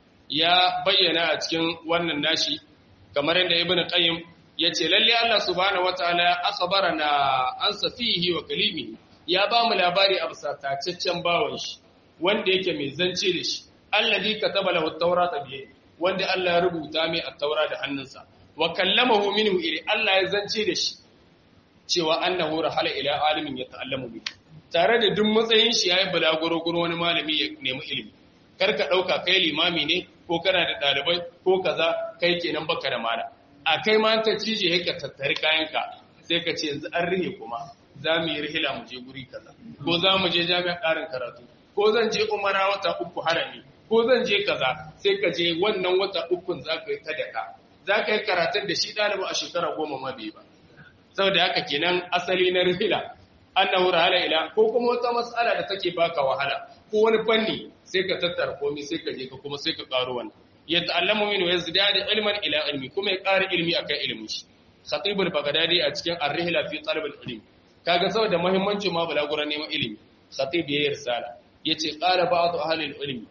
ya bayyana a cikin wannan nashi kamar yadda Ibn Qayyim yace lalle Allah subhanahu wataala ya akhbarana an safihi wa kalimi ya ba mu labari a bisataccen bawan shi wanda yake mai zance da shi alladhi kataba lahu at-taurata bi wanda Allah ya rubuta mai at-taura da hannunsa wa kallamahu minhu ila Allah ya zance da shi cewa annahu rahala ila alimin ya ta'allamu bi tare da duk matsayin shi yayi balaguro guro wani malami ya nemi ilimi karka dauka kai limami ne ko kana da dalibai ko kaza kai kenan baka da mala a kai ma ta cije yake tattari kayanka sai ka ce yanzu an rihe kuma za mu yi rihila mu je guri kaza ko za mu je jami'a ƙarin karatu ko zan je umara wata uku harami ko zan je kaza sai ka je wannan wata ukun za ka yi ta daka za ka yi karatun da shi ɗalibu a shekara goma ma bai ba saboda haka kenan asali na rihila annahu rahala ila ko kuma wata mas'ala da take baka wahala ko wani fanni sai ka tattara komai sai ka je ka kuma sai ka karo wannan ya ta'allamu min wa yazdadu ilman ila ilmi kuma ya ƙara ilmi akan ilmin shi khatibul bagdadi a cikin ar-rihla fi talab al-ilm kaga saboda muhimmancin ma balaguran neman ilimi khatib ya risala yace qala ba'd ahli al-ilm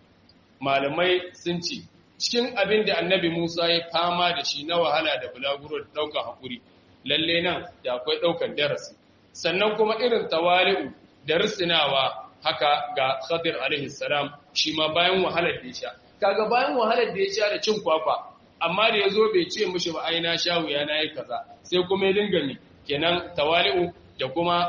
malamai sun ce cikin abin da annabi Musa ya fama da shi na wahala da bulaguro da daukar hakuri lalle nan da akwai daukar darasi sannan kuma irin tawali'u da risinawa haka ga Khadir alaihi salam shi ma bayan wahalar da ya sha kaga bayan wahalar da ya sha da cin kwakwa amma da yazo bai ce mishi ba ai na sha wuya na yi kaza sai kuma ya dinga mi kenan tawali'u da kuma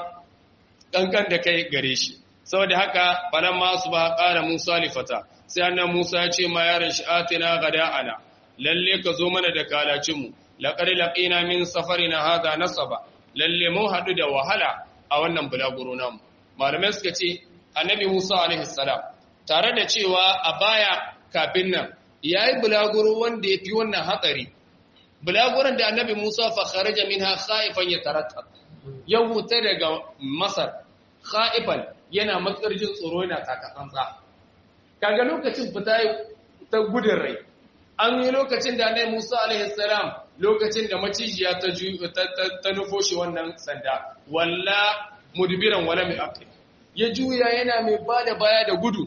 kankan da kai gare shi saboda haka balan ma su ba ƙara Musa lifata sai annan Musa ya ce ma yaron shi atina gada'ana lalle ka zo mana da kalacin mu laqad laqina min safarina hada nasaba lalle mun hadu da wahala a wannan bulaguro namu malamai suka ce annabi Musa alaihi salam tare da cewa a baya kafin nan yayi bulaguro wanda yafi wannan hatsari bulaguron da annabi Musa fa kharaja minha khaifan yatarattab ya huta daga Masar khaifan yana matsar jin tsoro yana takatsantsa kaga lokacin fita ta gudun rai an yi lokacin da annabi Musa alaihi salam lokacin da macijiya ta ta nufo shi wannan sanda walla mudbiran wala mai aqil ya juya yana mai bada baya da gudu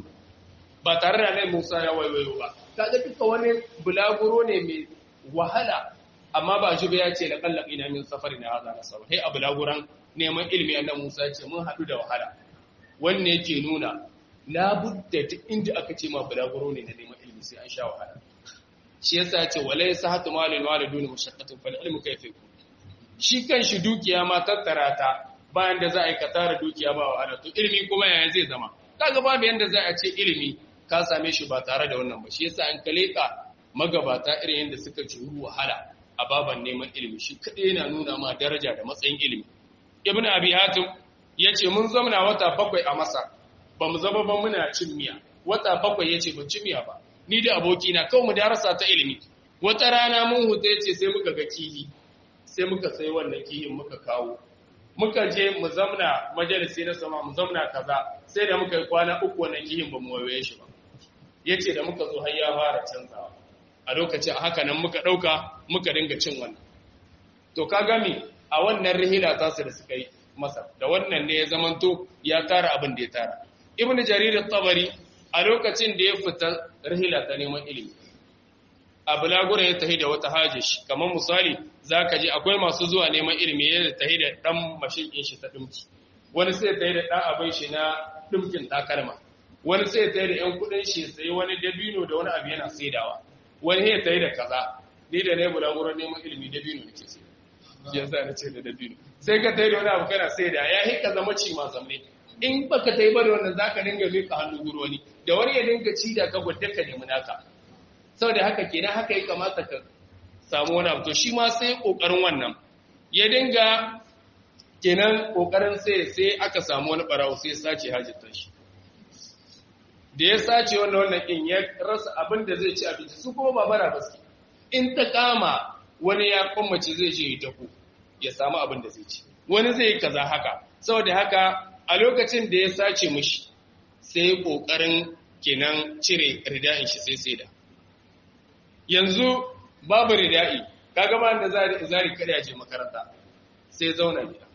ba tare da annabi Musa ya waiwayo ba kaga duka wani bulaguro ne mai wahala amma ba shi ba ya ce laqallaq ina min safari na hada nasaba hey a bulaguran neman ilimi annabi Musa ya ce mun hadu da wahala wanne yake nuna labudda duk inda aka ce ma bulaguro ne na neman ilimi sai an sha wahala shi yasa ya ce walai sahatu malin walidun mushaqqatun fal ilmu kayfa yakun shi kanshi dukiya ma tattara ta bayan da za a yi ka tara dukiya ba wahala to ilimi kuma yaya zai zama kaga babu yanda za a ce ilimi ka same shi ba tare da wannan ba shi yasa an kaleka magabata irin yanda suka juru wahala a baban neman ilimi shi kadai yana nuna ma daraja da matsayin ilimi ibnu abi hatim yace mun zamana wata bakwai a masa ba mu zama ba muna cin miya wata bakwai yace ban ci miya ba ni da abokina kawai mu darasa ta ilimi wata rana mun huta yace sai muka ga kihi sai muka sai wannan kihin muka kawo muka je mu zamna majalisi na sama mu zamna kaza sai da muka yi kwana uku wannan kihin ba mu waye shi ba yace da muka zo har ya fara canzawa a lokacin haka nan muka dauka muka dinga cin wannan to ka gami a wannan rihila ta su da suka yi masa da wannan ne ya zamanto ya tara abin da ya tara ibn jarir at-tabari a lokacin da ya fita rihila ta neman ilimi a bulagura ya tahi da wata hajish kamar misali zaka ji akwai masu zuwa neman ilimi ya tahi da dan mashin din shi ta dimki wani sai tahi da dan abin shi na dimkin takalma wani sai tahi da yan kudin shi sai wani dabino da wani abu yana saidawa wani ya tahi da kaza ni da ne bulagura neman ilimi dabino nake sai shi yasa na ce da dabino sai ka tai da wani abu kana sai da ya hika zama ci ma zamne in baka tai ba da wannan zaka dinga mika hannu guri wani da wani ya dinga ci da ka gudda ka nemi naka saboda haka kenan haka ya kamata ka samu wani abu to shi ma sai kokarin wannan ya dinga kenan kokarin sai sai aka samu wani barawo sai sace hajjata shi da ya sace wannan wannan din ya rasa abin da zai ci abinci su kuma ba bara basu in ta kama wani ya kwamace zai je ya ku ya samu abin da zai ci wani zai yi kaza haka saboda haka a lokacin da ya sace mushi sai kokarin kenan cire rida'in shi sai sai da yanzu babu rida'i kaga ba da zari zari kada ya je makaranta sai zauna gida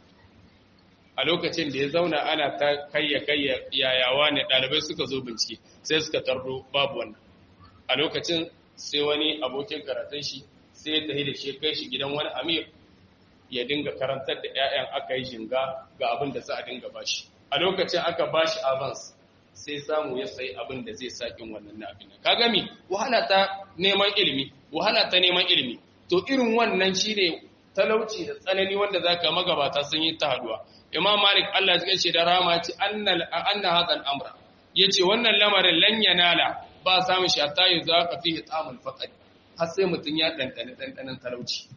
a lokacin da ya zauna ana ta kayya kayya yayawa ne dalibai suka zo bincike sai suka tarro babu wannan a lokacin sai wani abokin karatun shi sai ya tafi da shi kai shi gidan wani amir ya dinga karantar da 'ya'yan aka yi shinga ga abin da za a dinga bashi a lokacin aka bashi avance sai samu ya sayi abin da zai sakin wannan na abin ka gami wahala ta neman ilimi wahala ta neman ilimi to irin wannan shine talauci da tsanani wanda zaka magabata sun yi ta haduwa imam malik Allah ya ce da rama ce annal anna hadha al-amra yace wannan lamarin lan yanala ba samu shi hatta yuzaka fihi ta'amul faqad har sai mutun ya dandane dandanan talauci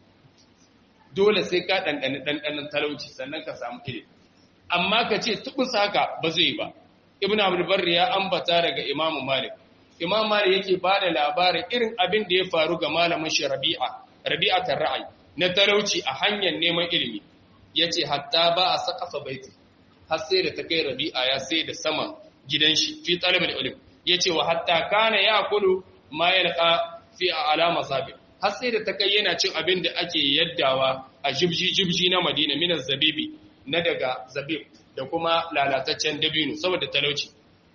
dole sai ka dandane dandanan talauci sannan ka samu ilimi amma ka ce tubus haka ba zai ba ibn abdul barri ya ambata daga imamu malik imam malik yake bada labarin irin abin da ya faru ga malamin shi rabi'a rabi'atar ra'ayi na talauci a hanyar neman ilimi yace hatta ba a saqafa baiti har sai da ta kai rabi'a ya sai da saman gidan shi fi talabul ilm yace wa hatta kana yakulu ma yalqa fi alama sabi har sai da ta kai yana cin abin da ake yaddawa a jibji jibji na madina min zabibi na daga zabib da kuma lalataccen dabino saboda talauci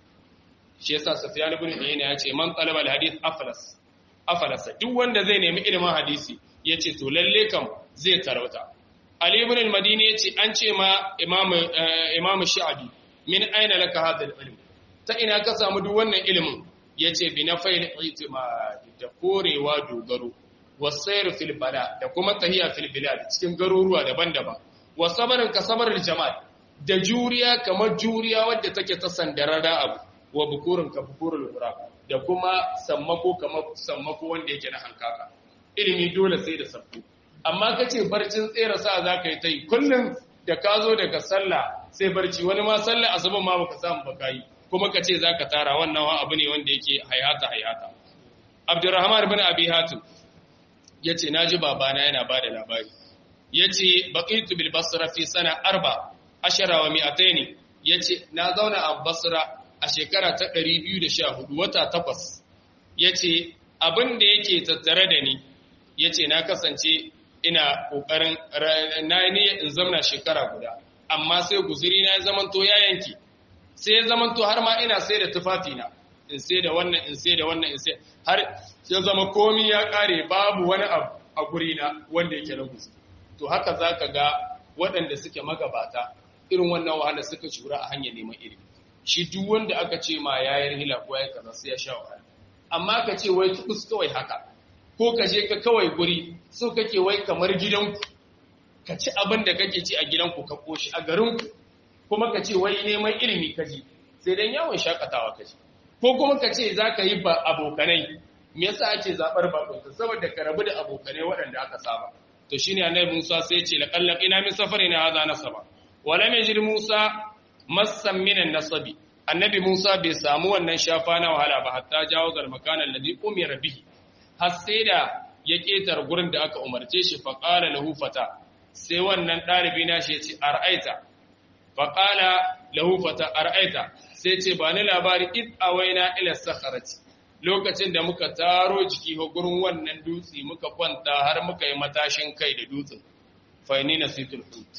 shi yasa sufyan ibn uyayna ya ce man talaba alhadith aflas aflasa duk wanda zai nemi ilimin hadisi yace to lalle kam zai tarauta ali ibn al-madini yace an ce ma imam imam sha'bi min aina laka hadha al-ilm ta ina ka samu duk wannan ilimin yace bi nafayl i'timad da korewa dogaro wasayr fil bala da kuma tahiya fil bilad cikin garuruwa daban-daban wa sabarin ka sabarin jama'a da juriya kamar juriya wadda take ta sandararra abu wa bukurin ka bukurin lura da kuma sammako kamar sammako wanda yake na hankaka ilimi dole sai da sabbu amma ka ce barcin tsere sa za ka yi ta yi kullum da ka zo daga sallah sai barci wani ma sallah asuban ma baka samu baka yi kuma ka ce za ka tara wannan wa abu ne wanda yake hayata hayata abdurrahman bin abi hatim ya ce na ji babana yana ba da labari ya ce baƙitu bil basra fi sana arba ashara wa mi'ataini ya ce na zauna a basra a shekara ta 214 wata takwas ya ce abin da yake tattare da ni ya ce na kasance ina ƙoƙarin na niyyar in zamna shekara guda amma sai guzuri na ya zamanto ya yanki sai ya zamanto har ma ina sai da tufafina in sai da wannan in sai da wannan in sai har ya zama komi ya ƙare babu wani abu a gurina wanda yake na guzuri to haka za ka ga waɗanda suke magabata irin wannan wahala suka shura a hanyar neman ilimi shi duk wanda aka ce ma ya yi hila ko ya kaza sai ya sha wahala amma ka ce wai tukus kawai haka ko ka je ka kawai guri so kake wai kamar gidanku ka ci abin da kake ci a gidanku ka koshi a garinku kuma ka ce wai neman ilimi ka ji sai dan yawon shakatawa ka ji ko kuma ka ce za ka yi ba abokanai me yasa ake zaɓar bakunta saboda ka rabu da abokanai waɗanda aka saba to shine annabi Musa sai ya ce laqallaq ina min safarina hadha nasaba wala yajid Musa massan minan nasabi annabi Musa bai samu wannan shafa na wahala ba hatta jawo zal makana alladhi umira bihi har sai da ya ketar gurin da aka umarce shi fa qala lahu fata sai wannan dalibi na shi ya ce ar'aita fa qala lahu fata ar'aita sai ce ba ni labari id awaina ila sakharati lokacin da muka taro jiki ga gurin wannan dutse muka kwanta har muka yi matashin kai da dutsen fa ni nasitul hut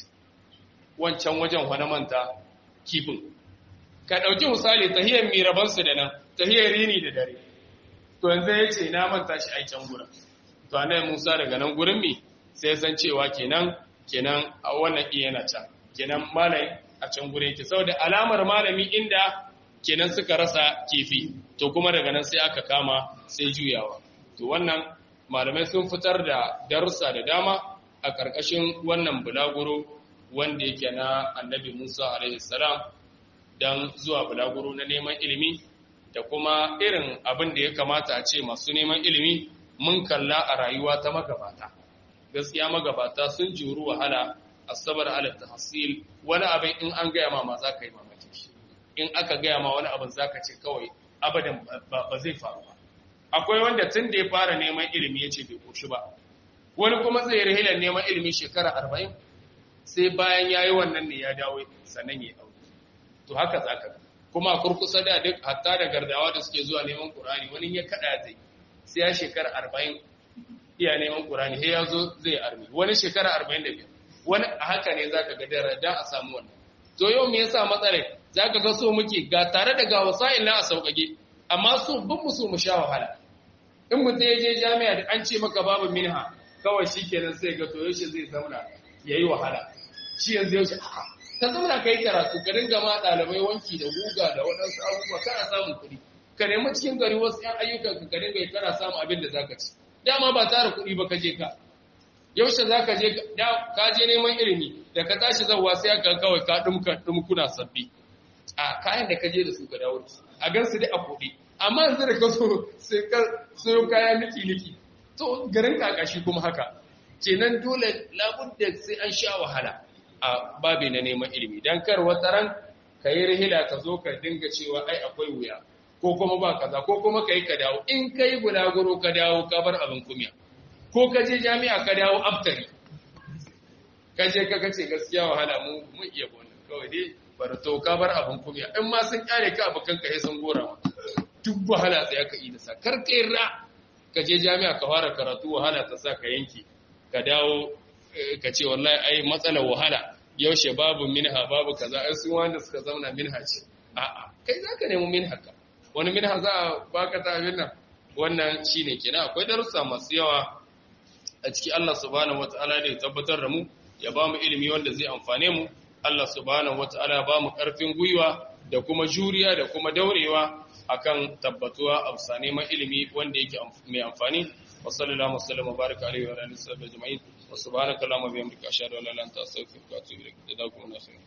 wancan wajen wani manta kifin ka ɗauki misali tahiyar mirabansu da nan tahiyar rini da dare to yanzu ya ce na manta shi ai can gurin to annabi Musa daga nan gurin mi sai san cewa kenan kenan a wannan iya yana can kenan malai a can gurin yake saboda alamar malami inda kenan suka rasa kifi to kuma daga nan sai aka kama sai juyawa to wannan malamai sun fitar da darussa da dama a ƙarƙashin wannan bulaguro wanda yake na annabi Musa alaihi salam dan zuwa bulaguro na neman ilimi da kuma irin abin da ya kamata a ce masu neman ilimi mun kalla a rayuwa ta magabata gaskiya magabata sun juru wahala asabar ala tahsil wani abin in an gaya ma ma za ka yi mamaki shi in aka gaya ma wani abin za ka ce kawai abadan ba zai faru ba akwai wanda tun da ya fara neman ilimi ya ce bai koshi ba wani kuma zai rahilar neman ilimi shekara arba'in sai bayan ya yi wannan ne ya dawo sannan ya aure to haka za ka kuma kurkusa da duk hatta da gardawa da suke zuwa neman ƙurani wani ya kaɗa zai sai ya shekara arba'in iya neman ƙurani sai ya zo zai armi wani shekara arba'in da biyar wani a haka ne za ka ga dara da a samu wannan to yau me yasa matsalai za ka ga so muke ga tare da ga wasa'il na a sauƙaƙe amma so bin mu so mu sha wahala in mutum ya je jami'a da an ce maka babu minha kawai shi kenan sai ga to yaushe zai zauna ya yi wahala shi yanzu yaushe ka zauna ka yi karatu ka dinga ma ɗalibai wanki da guga da waɗansu abubuwa kana samun kuɗi ka nemi cikin gari wasu ‘yan ayyukan ka dinga yi kana samun abin da za ka ci dama ba tara kuɗi ba ka je ka yaushe za ka je ka je neman ilimi da ka tashi zauwa sai aka kawai ka ɗumka ɗumkuna sabbi a kayan da ka je da su ka dawo a gan su dai a kuɗi amma yanzu da ka so sai ka sayo kaya niki niki to garin kakashi kuma haka kenan dole labudda sai an sha wahala a babi na neman ilimi dan kar wata ran ka yi rihila ka zo ka dinga cewa ai akwai wuya ko kuma ba kaza ko kuma ka yi ka dawo in ka yi bulaguro ka dawo ka bar abin kumya ko ka je jami'a ka dawo aftari ka je ka ce gaskiya wahala mu mu iya wannan kawai dai bar to ka bar abin kumya in ma sun kyale ka abukan ka sun gora ma duk wahala sai aka yi da sa kar ka ra ka je jami'a ka fara karatu wahala ta sa ka yanke ka dawo ka ce wallahi ai matsalar wahala yaushe babu minha babu kaza ai sun wanda suka zauna minha ce a'a kai zaka nemi minha ka wani minha za a baka ta abin nan wannan shine kenan akwai darussa masu yawa a ciki Allah subhanahu wataala da ya tabbatar da mu ya ba mu ilimi wanda zai amfane mu Allah subhanahu wataala ya ba mu karfin gwiwa da kuma juriya da kuma daurewa akan tabbatuwa a bisa neman ilimi wanda yake mai amfani wa sallallahu wasallam wa baraka alaihi wa alihi wa ajma'in wa subhanaka allahumma wa bihamdika ashhadu an la ilaha illa anta astaghfiruka wa atubu ilaik jazakumullahu khairan